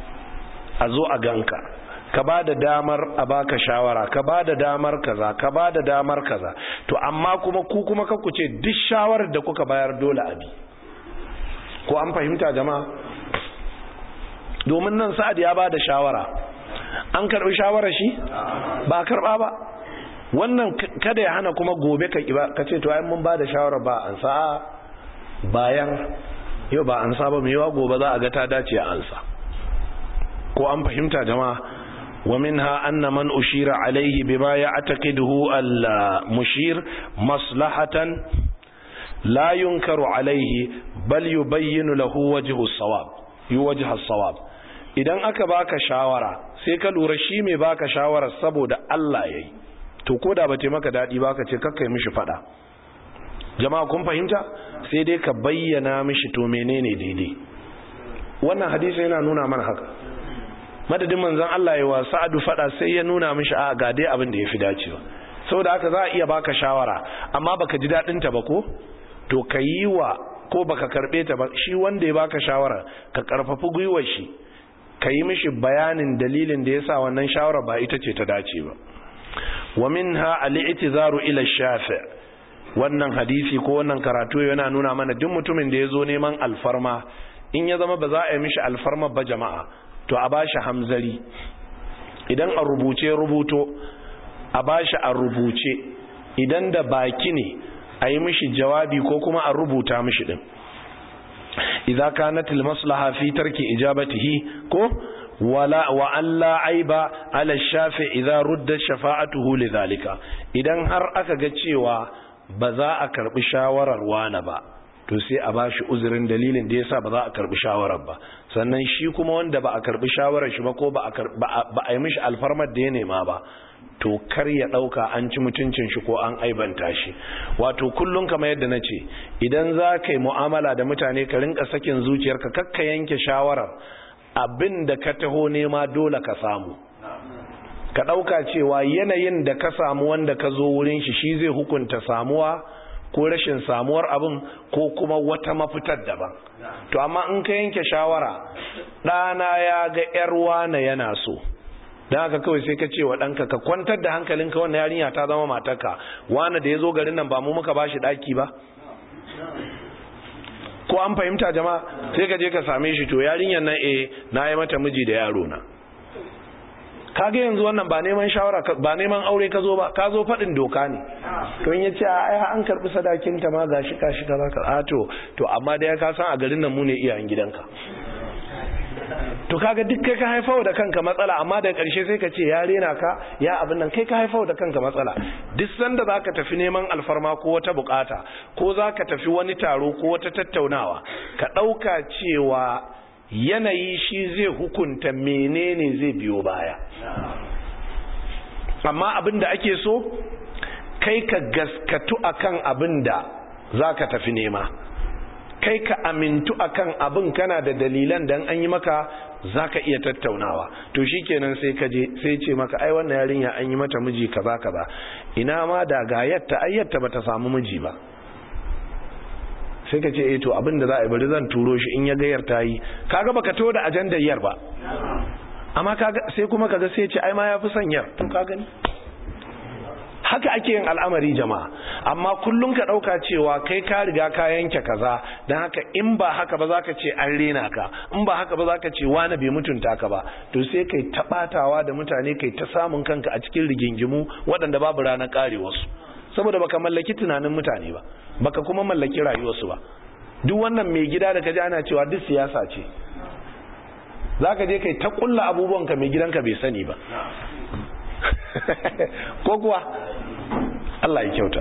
a zo a ganka ka ba da damar a baka shawara ka ba da damar kaza ka ba da damar kaza to amma kuma ku kuma ku ce duk shawarar da kuka bayar dole a bi ko an fahimta jama'a domin nan sa'ad ya ba da shawara an karbi shawarar shi ba karba ba wannan kada ya hana kuma gobe ka kiba ka ce to ai mun ba da shawara ba an sa bayan yau ba an sa ba mai yawa gobe za a ga ta dace a ansa ko an fahimta jama'a ومنها أن من أشير عليه بما يعتقده المشير مصلحة لا ينكر عليه بل يبين له وجه الصواب يوجه الصواب idan aka baka shawara sai ka lura shi mai baka shawara saboda Allah yayi to koda ba ce maka dadi baka ce kakkai mishi fada jama'a kun fahimta sai dai ka bayyana mishi to menene daidai wannan hadisi yana nuna mana haka madadin manzon Allah ya wa Sa'adu fada sai ya nuna mishi a ga dai abin da yafi dacewa saboda haka za a iya baka shawara amma baka ji dadin ta ba ko to ka yi wa ko baka karbe ta ba shi wanda ya baka shawara ka karfafi gwiwar shi ka yi mishi bayanin dalilin da yasa wannan shawara ba ita ce ta dace ba wa minha al-i'tizaru ila shafi' wannan hadisi ko wannan karatu yana nuna mana duk mutumin da ya zo neman alfarma in ya zama ba za a yi mishi alfarma ba jama'a to a bashi hamzari idan a rubuce rubuto a bashi a rubuce idan da baki ne a yi mishi jawabi ko kuma a rubuta mishi din idza kanat al maslaha fi tarki ijabatihi ko wala wa alla aiba ala shafi idza rudda shafa'atuhu lidhalika idan har aka ga cewa ba za a karbi shawarar wani ba to sai a bashi uzurin dalilin da yasa ba za a karbi shawarar ba sannan shi kuma wanda ba a karbi shawarar shi ba ko ba a yi mishi alfarmar da ya nema ba to kar ya dauka an ci mutuncin shi ko an aibanta shi wato kullum kamar yadda na ce idan za ka yi mu'amala da mutane ka rinka sakin zuciyarka kakka yanke shawarar abin da ka taho nema dole ka samu ka dauka cewa yanayin da ka samu wanda ka zo wurin shi shi zai hukunta samuwa ko rashin samuwar abin ko kuma wata mafitar daban to amma in ka yanke shawara ɗana ya ga 'yar wane yana so don haka kawai sai ka ce wa ɗanka ka kwantar da hankalinka wannan yarinya ta zama matarka wani da ya zo garin nan ba mu muka bashi ɗaki ba ko an fahimta jama'a sai ka je ka same shi to yarinyar nan eh na yi mata miji da yaro na kaga yanzu wannan ba neman shawara ba neman aure ka zo ba ka zo faɗin doka ne to in yace ai an karbi sadakin ta ma gashi kashi ka zaka a to to amma da ya ka san a garin nan mu ne iyayen gidanka to kaga duk kai ka haifar da kanka matsala amma da ƙarshe sai ka ce ya rena ka ya abin nan kai ka haifar da kanka matsala duk sanda za ka tafi neman alfarma ko wata bukata ko za ka tafi wani taro ko wata tattaunawa ka ɗauka cewa yanayi shi zai hukunta menene zai biyo baya amma abin da ake so kai ka gaskatu akan abin da za ka tafi nema kai ka amintu akan abin kana da dalilan dan an yi maka zaka iya tattaunawa to shikenan sai ka je sai ce maka ai wannan yarinya an yi mata miji kaza kaza ina ma da ga yatta ai yatta bata samu miji ba sai ka ce eh to abin da za a yi bari zan turo shi in ya gayar ta yi kaga baka to da ajandar yar ba amma kaga sai kuma kaga sai ce ai ma yafi son yar to ka gani haka ake yin al'amari jama'a amma kullum ka ɗauka cewa kai ka riga ka yanke kaza don haka in ba haka ba za ka ce an rena ka in ba haka ba za ka ce wani bai mutunta ka ba to sai kai taɓatawa da mutane kai ta samun kanka a cikin rigingimu waɗanda babu ranar ƙare wasu saboda baka mallaki tunanin mutane ba baka kuma mallaki rayuwarsu ba duk wannan mai gida da ka ji ana cewa duk siyasa ce za ka je kai ta ƙulla abubuwanka mai gidanka bai sani ba ko kuwa Allah ya kyauta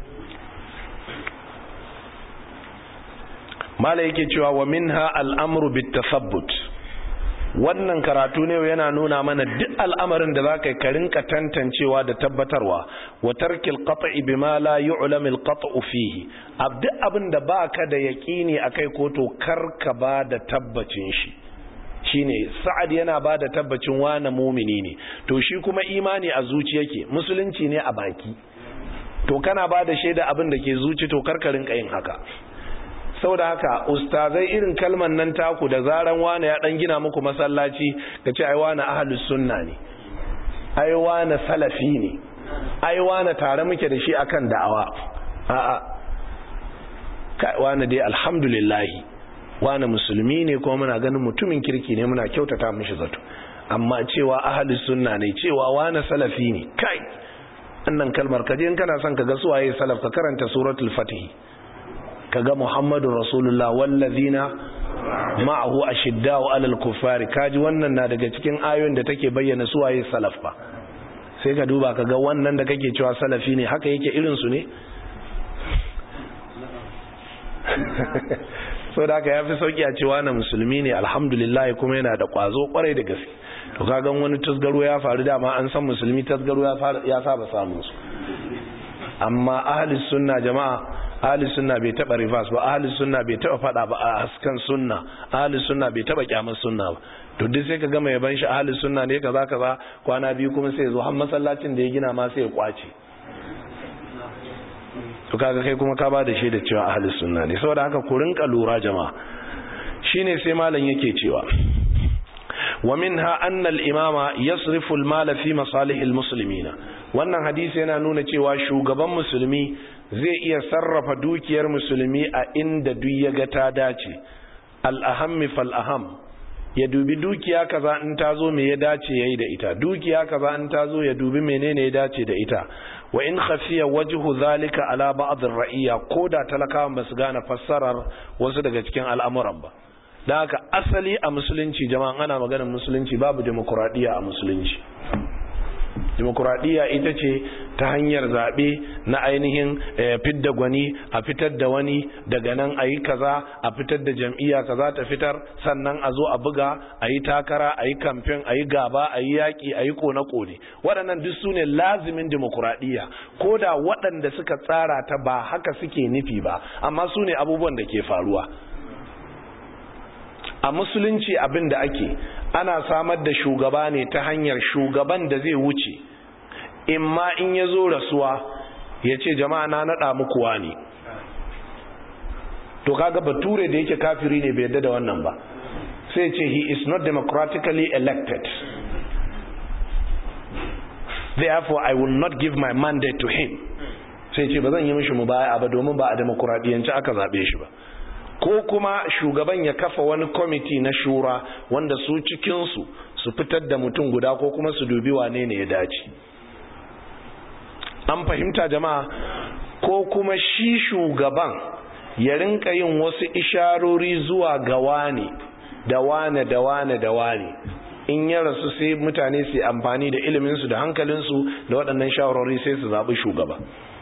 mala yake cewa wa minha al'amru bitasabbut wannan karatu ne yana nuna mana duk al'amarin da zaka ka rinka tantancewa da tabbatarwa wa tarkil qat'i bima la yu'lam al qat'u fihi abdu abin da baka da yaqini akai ko to karka ba da tabbacin shi shine sa'ad yana ba da tabbacin wane mumini ne to shi kuma imani a zuci yake musulunci ne a baki to kana ba da shaida abin da ke zuci to karkarin yin haka saboda haka ustazai irin kalman nan taku da zaran wane ya dan gina muku masallaci ka ce ai wane ahlus sunna ne ai wane salafi ne ai wane tare muke da shi akan da'awa a'a kai wane dai alhamdulillah wani musulmi ne kuma muna ganin mutumin kirki ne muna kyautata mishi zato amma cewa ahli sunna ne cewa wani salafi ne kai annan kalmar kaje in kana son ka ga suwaye salaf ka karanta suratul fatih kaga muhammadun rasulullah wallazina ma'ahu ashiddau alal kuffari kaji wannan na daga cikin ayoyin da take bayyana suwaye salaf ba sai ka duba kaga wannan da kake cewa salafi ne haka yake irin su ne so da haka ya fi sauki a cewa na musulmi ne alhamdulillah kuma yana da kwazo kwarai da gaske to kagan wani tasgaro ya faru dama an san musulmi tasgaro ya saba samun su amma ahli sunna jama'a ahli sunna bai taba reverse ba ahli sunna bai taba fada ba a haskan sunna ahli sunna bai taba kyamar sunna ba to duk sai ka gama yaban shi ahli sunna ne kaza kaza kwana biyu kuma sai ya zo har masallacin da ya gina ma sai ya kwace to kaga kai kuma ka ba da shaida cewa ahlus sunna ne saboda haka ku rinka lura jama'a shine sai malam yake cewa wa minha anna al-imama yasrifu al-mal fi masalih al-muslimin wannan hadisi yana nuna cewa shugaban musulmi zai iya sarrafa dukiyar musulmi a inda duk ya ga ta dace al-aham fal aham ya dubi dukiya kaza in ta zo me ya dace yayi da ita dukiya kaza in ta zo ya dubi menene ya dace da ita wa in khafiya wajhu zalika ala ba'd ar-ra'iyya koda talakawan basu gane fassarar wasu daga cikin al'amuran ba dan haka asali a musulunci jama'an ana maganar musulunci babu demokradiya a musulunci demokuraɗiyya ita ce ta hanyar zaɓe na ainihin fidda gwani a fitar da wani daga nan a yi kaza a fitar da jam'iyya kaza ta fitar sannan a zo a buga a yi takara a yi kamfen a yi gaba a yi yaƙi a yi kone-kone waɗannan duk su ne lazimin demokuraɗiyya ko da waɗanda suka tsara ta ba haka suke nufi ba amma su ne abubuwan da ke faruwa a musulunci abin da ake ana samar da shugaba ne ta hanyar shugaban da zai wuce in ma in ya zo rasuwa ya ce jama'a na naɗa muku wani to kaga bature da yake kafiri ne bai yadda da wannan ba sai ce he is not democratically elected therefore I will not give my mandate to him sai ce ba zan yi mishi mubaya ba domin ba a demokuraɗiyanci aka zaɓe shi ba ko kuma shugaban ya kafa wani kwamiti na shura wanda su cikinsu su fitar da mutum guda ko kuma su dubi wane ne ya dace an fahimta jama'a ko kuma shi shugaban ya rinka yin wasu isharori zuwa ga wani da wane da wane da wane in ya rasu sai mutane su amfani da iliminsu da hankalinsu da waɗannan shawarwari sai su zaɓi shugaba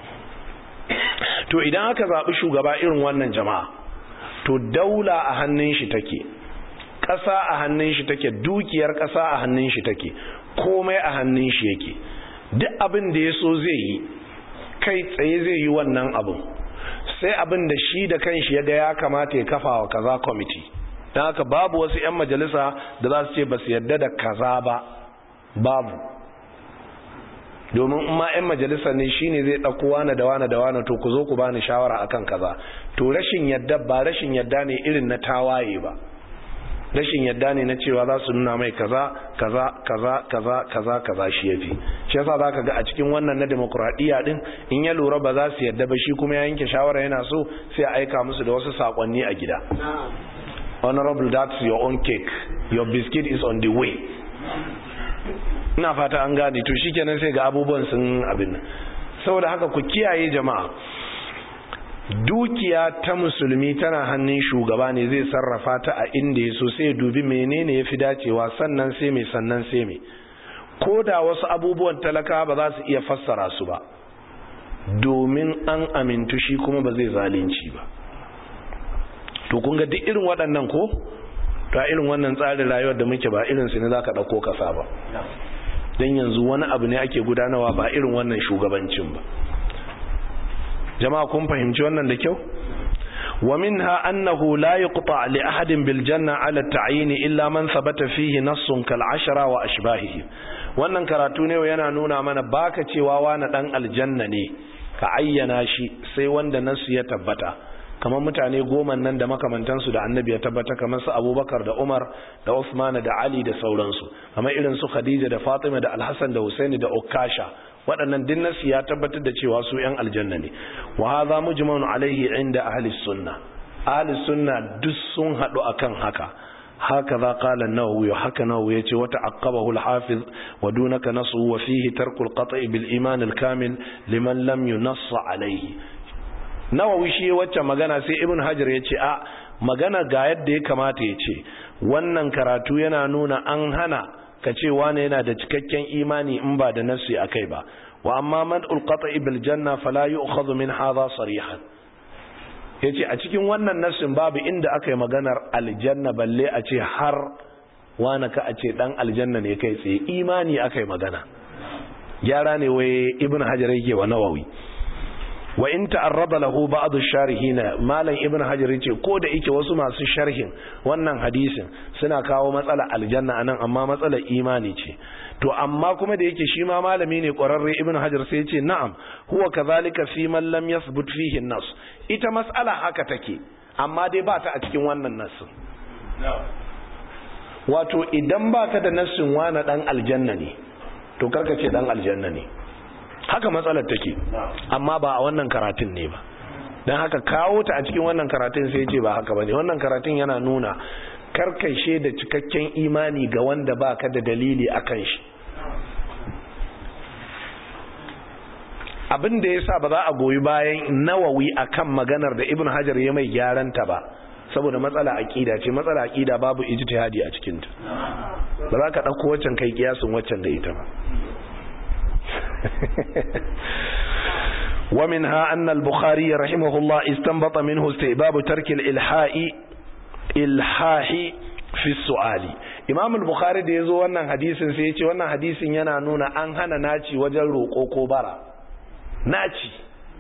to idan aka zaɓi shugaba irin wannan jama'a to daula a hannun shi take ƙasa a hannun shi take dukiyar ƙasa a hannun shi take komai a hannun shi yake duk abin da ya so zai yi kai tsaye zai yi wannan abin sai abin da shi da kanshi ya ga ya kamata ya kafa wa kaza kwamiti don haka babu wasu 'yan majalisa da za su ce ba su yadda da kaza ba babu domin in ma 'yan majalisa ne shi ne zai ɗauko wane da wane da wane to ku zo ku bani shawara akan kaza to rashin yadda ba rashin yadda ne irin na tawaye ba rashin yadda ne na cewa za su nuna mai kaza kaza kaza kaza kaza kaza shi yafi shi yasa zaka ga a cikin wannan na demokradiya din in ya lura ba za su yadda ba shi kuma ya yanke shawara yana so sai a aika musu da wasu sakonni a gida honorable that's your own cake your biscuit is on the way ina fata an gane to shikenan sai ga abubuwan sun abin saboda haka ku kiyaye jama'a dukiya ta musulmi tana hannun shugaba ne zai sarrafa ta a inda ya so sai dubi menene ya fi dacewa sannan sai mai sannan sai mai ko da wasu abubuwan talaka ba za su iya fassara su ba domin an amintu shi kuma ba zai zalunci ba to kun ga duk irin waɗannan ko ta irin wannan tsarin rayuwar da muke ba irin su ne za ka ɗauko kasa ba don yanzu wani abu ne ake gudanarwa ba irin wannan shugabancin ba jama'a kun fahimci wannan da kyau wa minha annahu la yuqta li ahadin bil janna ala ta'yin illa man thabata fihi nassun kal ashara wa ashbahihi wannan karatu ne yana nuna mana baka cewa wani dan aljanna ne ka ayyana shi sai wanda nasu ya tabbata kamar mutane goma nan da makamantansu da annabi ya tabbata kamar su abubakar da umar da usman da ali da sauransu kamar irin su khadija da fatima da alhassan da husaini da ukasha waɗannan din nasu ya tabbatar da cewa su yan aljanna ne wa hadha mujma'un alaihi inda ahli sunna ahli sunna duk sun haɗu akan haka هكذا قال النووي حكى النووي يتي وتعقبه الحافظ ودونك نصه وفيه ترك القطع بالإيمان الكامل لمن لم ينص عليه nawawi shi wacce magana sai ibn hajar ya ce a magana ga yadda ya kamata ya ce wannan karatu yana nuna an hana ka ce wane yana da cikakken imani in ba da nasi a kai ba wa amma man ulqata bil janna fala yu'khadhu min hadha sarihan yace a cikin wannan nasin babu inda aka yi maganar aljanna balle a ce har wane ka a ce dan aljanna ne kai tsaye imani aka yi magana gyara ne wai ibn hajar yake wa nawawi wa in ta'arrada lahu ba'd ash-sharihin malam ibn hajar yace ko da yake wasu masu sharhin wannan hadisin suna kawo matsala aljanna anan amma matsalar imani ce to amma kuma da yake shi ma malami ne ƙwararre ibn hajar sai yace na'am huwa kadhalika fi man lam yathbut fihi an-nas ita mas'ala haka take amma dai ba ta a cikin wannan nassin wato idan baka da nassin wani dan aljanna ne to karka ce dan aljanna ne haka matsalar take amma ba a wannan karatun ne ba don haka kawo ta a cikin wannan karatun sai ce ba haka ba ne wannan karatun yana nuna karkashe da cikakken imani ga wanda ba ka da dalili a kan shi abin da ya sa ba za a goyi bayan nawawi a kan maganar da ibn hajar ya mai gyaranta ba saboda matsala aƙida ce matsala aƙida babu ijtihadi a cikinta ba za ka ɗauko waccan kai kiyasin waccan da ita ba ومنها أن البخاري رحمه الله استنبط منه استئباب ترك الإلحاء إلحاح في السؤال إمام البخاري da yazo wannan hadisin sai yace wannan hadisin yana nuna an hana naci wajen roƙo ko bara naci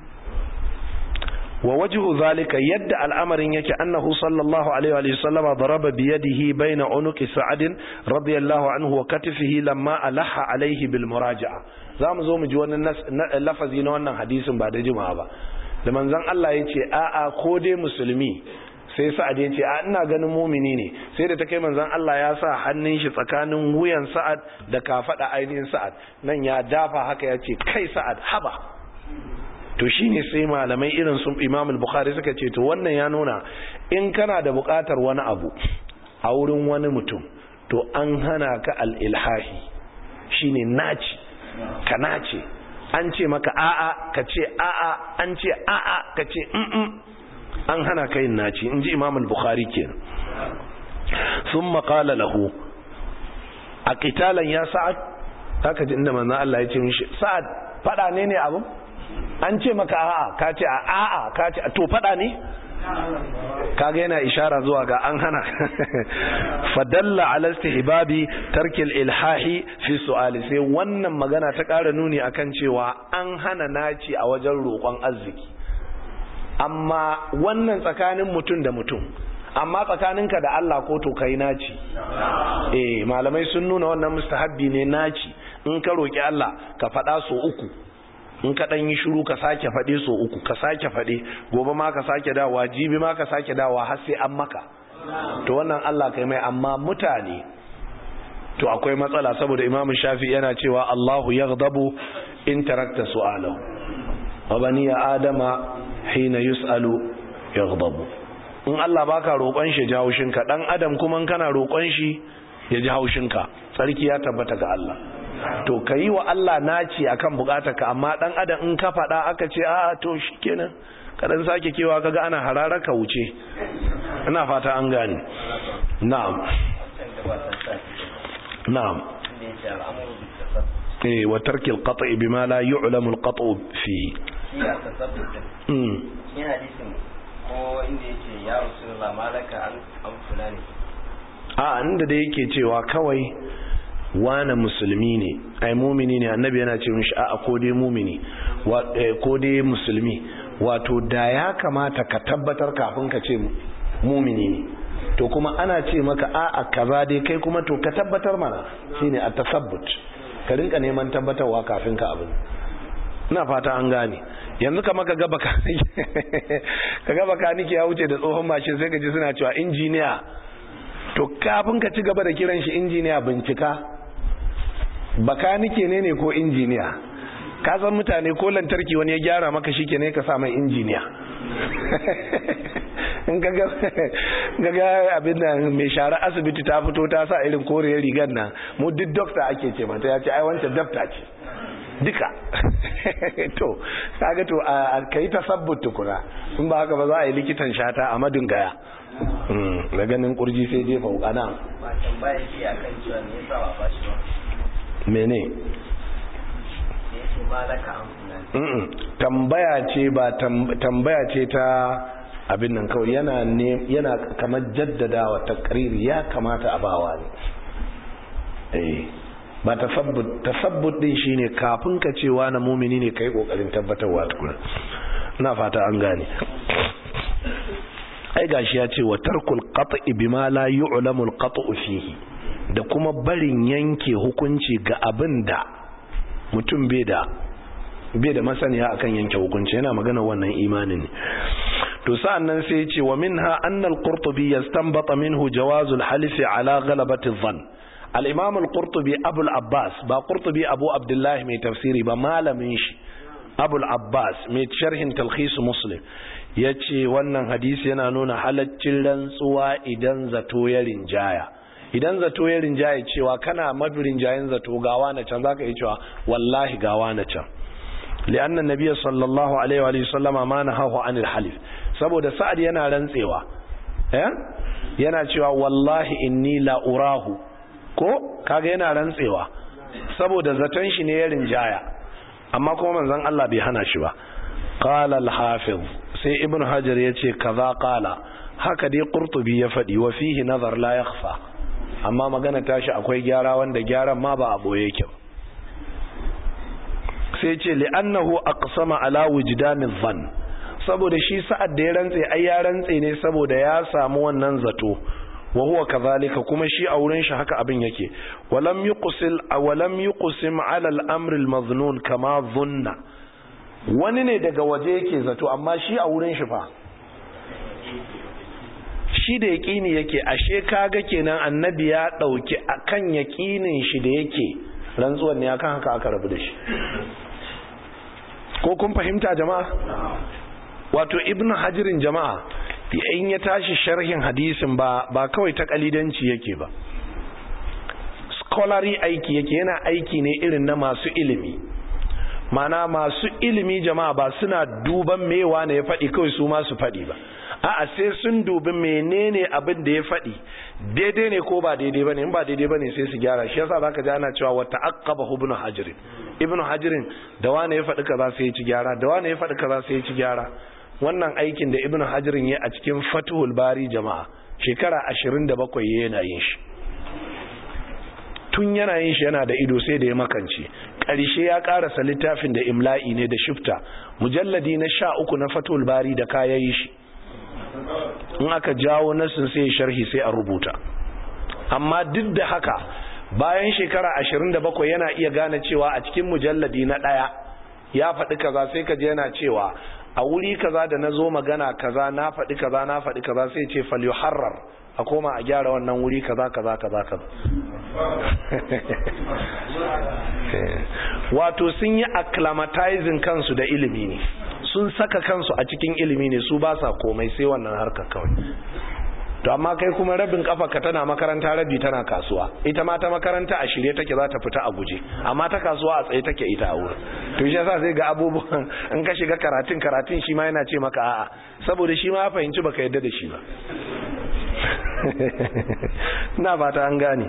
wa wajhu zalika yadda al'amarin yake annahu sallallahu alaihi wa sallam daraba bi yadihi baina unuqi sa'ad radiyallahu anhu wa katifihi lamma alaha alaihi bil muraja'a zamu zo mu ji wannan lafazi na wannan hadisin ba da jima'a ba da manzon Allah yace a'a ko dai musulmi sai sa'ad yace a ina ganin mumini ne sai da ta kai manzon Allah ya sa hannun shi tsakanin wuyan sa'ad da kafada ainihin sa'ad nan ya dafa haka yace kai sa'ad haba to shine sai malamai irin sun Imam al-Bukhari suka ce to wannan ya nuna in kana da buƙatar wani abu a wurin wani mutum to an hana ka al-ilhahi shine naci ka nace an ce maka a'a ka ce a'a an ce a'a ka ce mm an hana ka yin naci in ji Imam al-Bukhari kenan thumma qala lahu a qitalan ya sa'ad haka ji inda manzo Allah ya ce mishi sa'ad fada ne ne abu an ce maka a'a ka ce a'a ka ce to fada ne kaga yana ishara zuwa ga an hana fadalla ala istihbabi tarkil ilhahi fi su'ali sai wannan magana ta ƙara nuni akan cewa an hana naci a wajen roƙon arziki amma wannan tsakanin mutum da mutum amma tsakaninka da Allah ko to kai naci eh malamai sun nuna wannan mustahabbi ne naci in ka roki Allah ka faɗa so uku in ka ɗan yi shiru ka sake faɗe so uku ka sake faɗe gobe ma ka sake dawa jibi ma ka sake dawa har sai an maka to wannan Allah kai mai amma mutane to akwai matsala saboda imamu shafi yana cewa Allahu yaghdabu in tarakta su'alahu wa bani ya adama hina yus'alu yaghdabu in Allah baka roƙon shi ji haushinka dan adam kuma kana roƙon shi ya ji haushinka sarki ya tabbata ga Allah to ka yi wa Allah naci akan ka amma dan adam in ka faɗa aka ce a to shikenan kadan sake kewa kaga ana harara ka wuce ina fata an gane na'am na'am eh wa tarki al-qat'i bima la yu'lamu al-qat'u fi mm hadisin ko inda yake ya rasulullah malaka an fulani a inda da yake cewa kawai wane musulmi ne ai mumini ne annabi yana ce mishi a'a ko dai mumini ko dai musulmi wato da ya kamata ka tabbatar kafin ka ce mumini ne to kuma ana ce maka a'a kaza dai kai kuma to ka tabbatar mana shine a tasabbut ka rinka neman tabbatarwa kafin ka abin ina fata an gane yanzu kama ka gaba ka ka gaba ka nike ya wuce da tsohon mashin sai ka ji suna cewa injiniya to kafin ka ci gaba da kiran shi injiniya bincika bakanike ne ne ko injiniya ka san mutane ko lantarki wani ya gyara maka shi ne ka sa mai injiniya in ka ga abin da mai share asibiti ta fito ta sa irin koriyar rigar nan mu duk dokta ake ce mata ya ce ai wancan dafta ce duka to kaga to a kai tasabbut tukuna in ba haka ba za a yi likitan shata a madun gaya da ganin kurji sai jefa wukana ba tambaya ce akan cewa me yasa ba bashi ba mene yake malaka an fulani tambaya ce ba tambaya ce ta abin nan kawai yana ne yana kamar jaddadawa takriri ya kamata a bawa ne eh ba tasabbut tasabbut din shine kafin ka cewa na mumini ne kai kokarin tabbatarwa tukuna ina fata an gane ai gashi ya ce wa tarkul qat'i bima la yu'lamu al-qat'u fihi da kuma barin yanke hukunci ga abin da mutum bai da bai da masaniya akan yanke hukunci yana magana wannan imanin ne to sa'an nan sai ya ce wa minha anna al-qurtubi yastanbata minhu jawazu al-halif ala ghalabati adh-dhann al-imam al-qurtubi abu al-abbas ba qurtubi abu abdullah mai tafsiri ba malamin shi abu al-abbas mai sharhin talkhis muslim ya ce wannan hadisi yana nuna halaccin rantsuwa idan zato ya rinjaya idan zato ya rinjaya cewa kana mafi rinjayen zato gawa na can zaka yi cewa wallahi gawa na can li'annan nabiyyu sallallahu alaihi wa sallama ma nahahu anil halif saboda sa'ad yana rantsewa eh yana cewa wallahi inni la urahu ko kaga yana rantsewa saboda zaton shi ne ya rinjaya amma kuma manzon Allah bai hana shi ba qala al-hafiz sai ibn hajar yace kaza qala haka dai qurtubi ya fadi wa fihi nazar la yakhfa amma magana tashi akwai gyara wanda gyaran ma ba a boye yake sai ce li'annahu aqsama ala wujdan adh-dhann saboda shi sa'ad da ya rantse ai ya rantse ne saboda ya samu wannan zato wa huwa kadhalika kuma shi a wurin shi haka abin yake walam yuqsil walam yuqsim ala al-amr al-madhnun kama dhunna wani ne daga waje yake zato amma shi a wurin shi fa shi da yaqini yake ashe kaga kenan annabi ya dauki akan yaqinin shi da yake rantsuwan ne akan haka aka rabu da shi ko kun fahimta jama'a wato ibnu hajirin jama'a in ya tashi sharhin hadisin ba ba kawai ta kalidanci yake ba scholarly aiki yake yana aiki ne irin na masu ilimi mana masu ilimi jama'a ba suna duban mewa ne ya faɗi kawai su masu faɗi ba a'a sai sun dubi menene abin da ya faɗi daidai ne ko ba daidai bane in ba daidai bane sai su gyara shi yasa zaka ji ana cewa wa ta'aqqaba ibnu hajar ibnu hajar da wani ya faɗi kaza sai ya ci gyara da wani ya faɗi kaza sai ya ci gyara wannan aikin da ibnu hajar ya a cikin fathul bari jama'a shekara 27 yana yin shi tun yana yin shi yana da ido sai da ya makance ƙarshe ya ƙarasa littafin da imla'i ne da shifta mujalladi na sha uku na fatul bari da kayayi shi in aka jawo nasin sai sharhi sai a rubuta amma duk da haka bayan shekara ashirin da bakwai yana iya gane cewa a cikin mujalladi na ɗaya ya faɗi kaza sai ka je yana cewa a wuri kaza da na zo magana kaza na faɗi kaza na faɗi kaza sai ce fal yuharrar a koma a gyara wannan wuri kaza kaza kaza kaza wato sun yi acclimatizing kansu da ilimi ne sun saka kansu a cikin ilimi ne su ba sa komai sai wannan harkar kawai to amma kai kuma rabin kafa ka tana makaranta rabi tana kasuwa ita ma ta makaranta a shirye take za ta fita a guje amma ta kasuwa a tsaye take ita a wurin to shi yasa sai ga abubuwan in ka shiga karatun karatun shi ma yana ce maka a'a saboda shi ma ya fahimci baka yadda da shi ba na fata an gane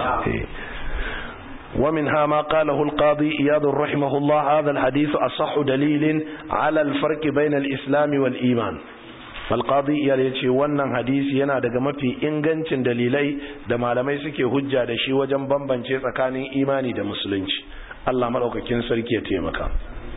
ومنها ما قاله القاضي إياد رحمه الله هذا الحديث أصح دليل على الفرق بين الإسلام والإيمان فالقاضي إياد يتشي wannan hadisi yana daga mafi ingancin dalilai da malamai suke hujja da shi wajen bambance tsakanin imani da musulunci Allah madaukakin sarki ya taimaka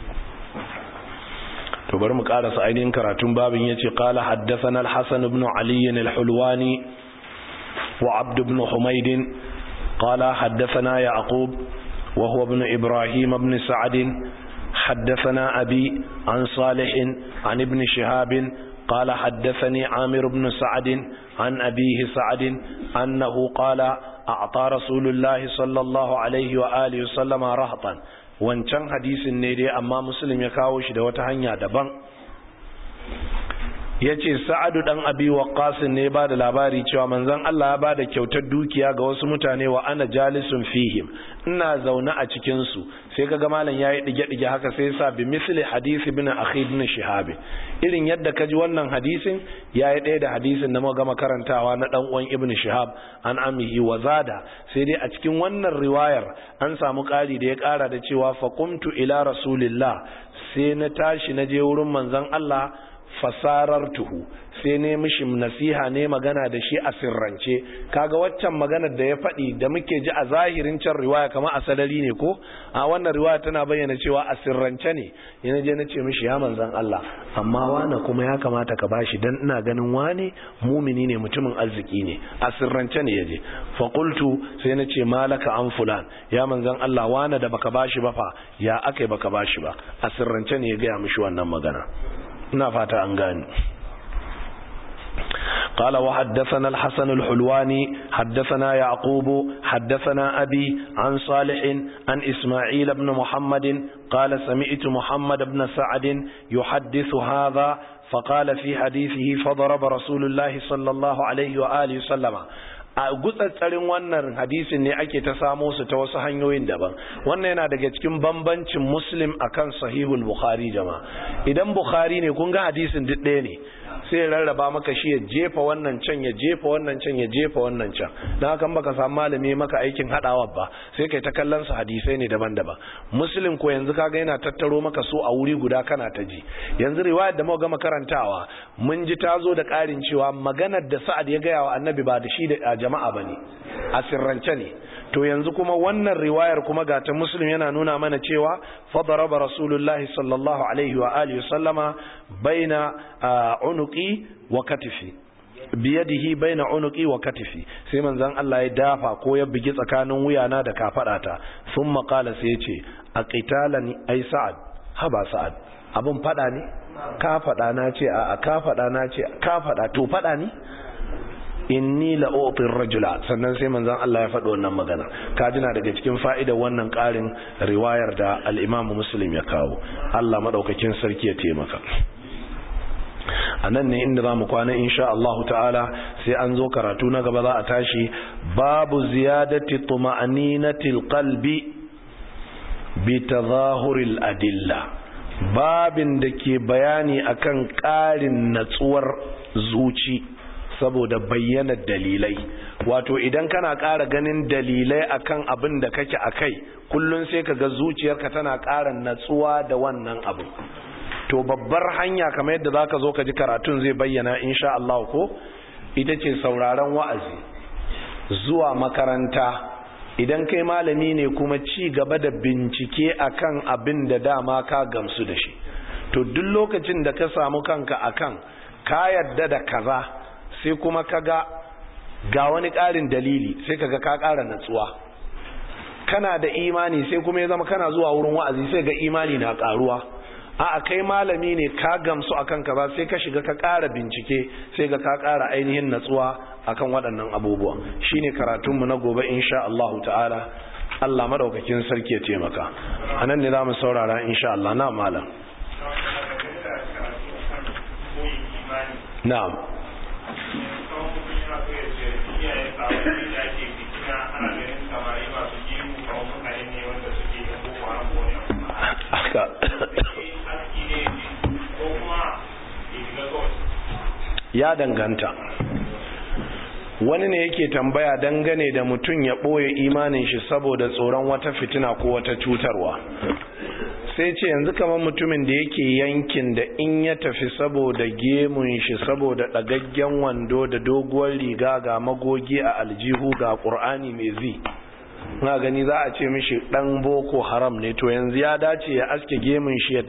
to bari mu karasa ainihin karatun babin yace qala haddathana al-hasan ibn ali al-hulwani wa abd ibn humayd qala haddathana yaqub wa huwa ibn ibrahim ibn sa'd حدثنا أبي عن صالح عن ابن شهاب قال حدثني عامر بن سعد عن أبيه سعد أنه قال أعطى رسول الله صلى الله عليه وآله وسلم رهطا wancan hadisin ne dai amma muslim ya kawo shi da wata hanya daban ya ce sa'adu ɗan abi waqqas ne ba da labari cewa manzon Allah ya ba da kyautar dukiya ga wasu mutane wa ana jalisun fihim ina zaune a cikinsu sai kaga malam yayi dige-dige haka sai sa bi misli hadisi ibn akhi ibn shihab irin yadda kaji wannan hadisin yayi ɗaya da hadisin da muka gama karantawa na dan uwan ibn shihab an amihi wa zada sai dai a cikin wannan riwayar an samu ƙari da ya ƙara da cewa faqumtu ila rasulillah sai na tashi na je wurin manzon Allah fasarartuhu sai ne mishi nasiha ne magana da shi a sirrance kaga waccan maganar da ya faɗi da muke ji a zahirin can riwaya kamar a sadari ne ko a wannan riwaya tana bayyana cewa a sirrance ne yana je na ce mishi ya manzan Allah amma wane kuma ya kamata ka bashi dan ina ganin wane mumini ne mutumin arziki ne a sirrance ne yaje fa qultu sai na ce malaka an fulan ya manzan Allah wane da baka bashi ba fa ya akai baka bashi ba a sirrance ne ya ga mishi wannan magana ina fata an gani قال وحدثنا الحسن الحلواني حدثنا يعقوب حدثنا أبي عن صالح عن إسماعيل بن محمد قال سمعت محمد بن سعد يحدث هذا فقال في حديثه فضرب رسول الله صلى الله عليه وآله وسلم a gutsatsarin wannan hadisin ne ake ta samo su ta wasu hanyoyin daban wannan yana daga cikin bambancin muslim akan sahihul bukhari jama'a idan bukhari ne kun ga hadisin duk ɗaya ne sai ya rarraba maka shi ya jefa wannan can ya jefa wannan can ya jefa wannan can don haka baka samu malami maka aikin hadawa ba sai kai ta kallon su hadisai ne daban-daban muslim ko yanzu kaga yana tattaro maka su a wuri guda kana ta ji yanzu riwayar da muka gama karantawa mun ji ta zo da ƙarin cewa maganar da sa'ad ya gaya wa annabi ba da shi da jama'a bane a sirrance ne to yanzu kuma wannan riwayar kuma ga ta muslim yana nuna mana cewa fadaraba rasulullahi sallallahu alaihi wa alihi sallama baina unuqi wa katifi biyadihi baina unuqi wa katifi sai manzon Allah ya dafa ko ya bigi tsakanin wuyana da kafadata thumma qala sai yace aqitalani ai sa'ad haba sa'ad abun fada ne ka fada na ce a ka fada na ce ka fada to fada ne inni la utir rajula sannan sai manzon Allah ya faɗi wannan magana kajina daga cikin fa'idar wannan ƙarin riwayar da al-Imam Muslim ya kawo Allah madaukakin sarki ya taimaka anan ne inda zamu kwana insha Allah ta'ala sai an zo karatu na gaba za a tashi babu ziyadati tuma'aninatil qalbi bi tadhahuril adilla babin da ke bayani akan ƙarin natsuwar zuci saboda bayyana dalilai wato idan kana ƙara ganin dalilai akan abin da kake akai kullun sai ka ga zuciyarka tana ƙara natsuwa da wannan abu to babbar hanya kamar yadda zaka zo ka ji karatun zai bayyana insha Allah ko ita ce sauraron wa'azi zuwa makaranta idan kai malami ne kuma ci gaba da bincike akan abin da dama ka gamsu da shi to duk lokacin da ka samu kanka akan ka yadda da kaza sai kuma kaga ga wani ƙarin dalili sai kaga ka ƙara natsuwa kana da imani sai kuma ya zama kana zuwa wurin wa'azi sai ga imani na ƙaruwa a kai malami ne ka gamsu akan kaza sai ka shiga ka ƙara bincike sai ga ka ƙara ainihin natsuwa akan waɗannan abubuwa shine karatunmu na gobe insha Allah ta'ala Allah madaukakin sarki ya taimaka anan ne zamu saurara insha Allah na malam na'am haka ya danganta wani ne yake tambaya dangane da mutum ya ɓoye imanin shi saboda tsoron wata fitina ko wata cutarwa sai ce yanzu kamar mutumin da yake yankin da in ya tafi saboda gemun shi saboda ɗagaggen wando da doguwar riga ga magogi a aljihu ga ƙur'ani mai zi na gani za a ce mishi ɗan boko haram ne to yanzu ya dace ya aske gemun shi ya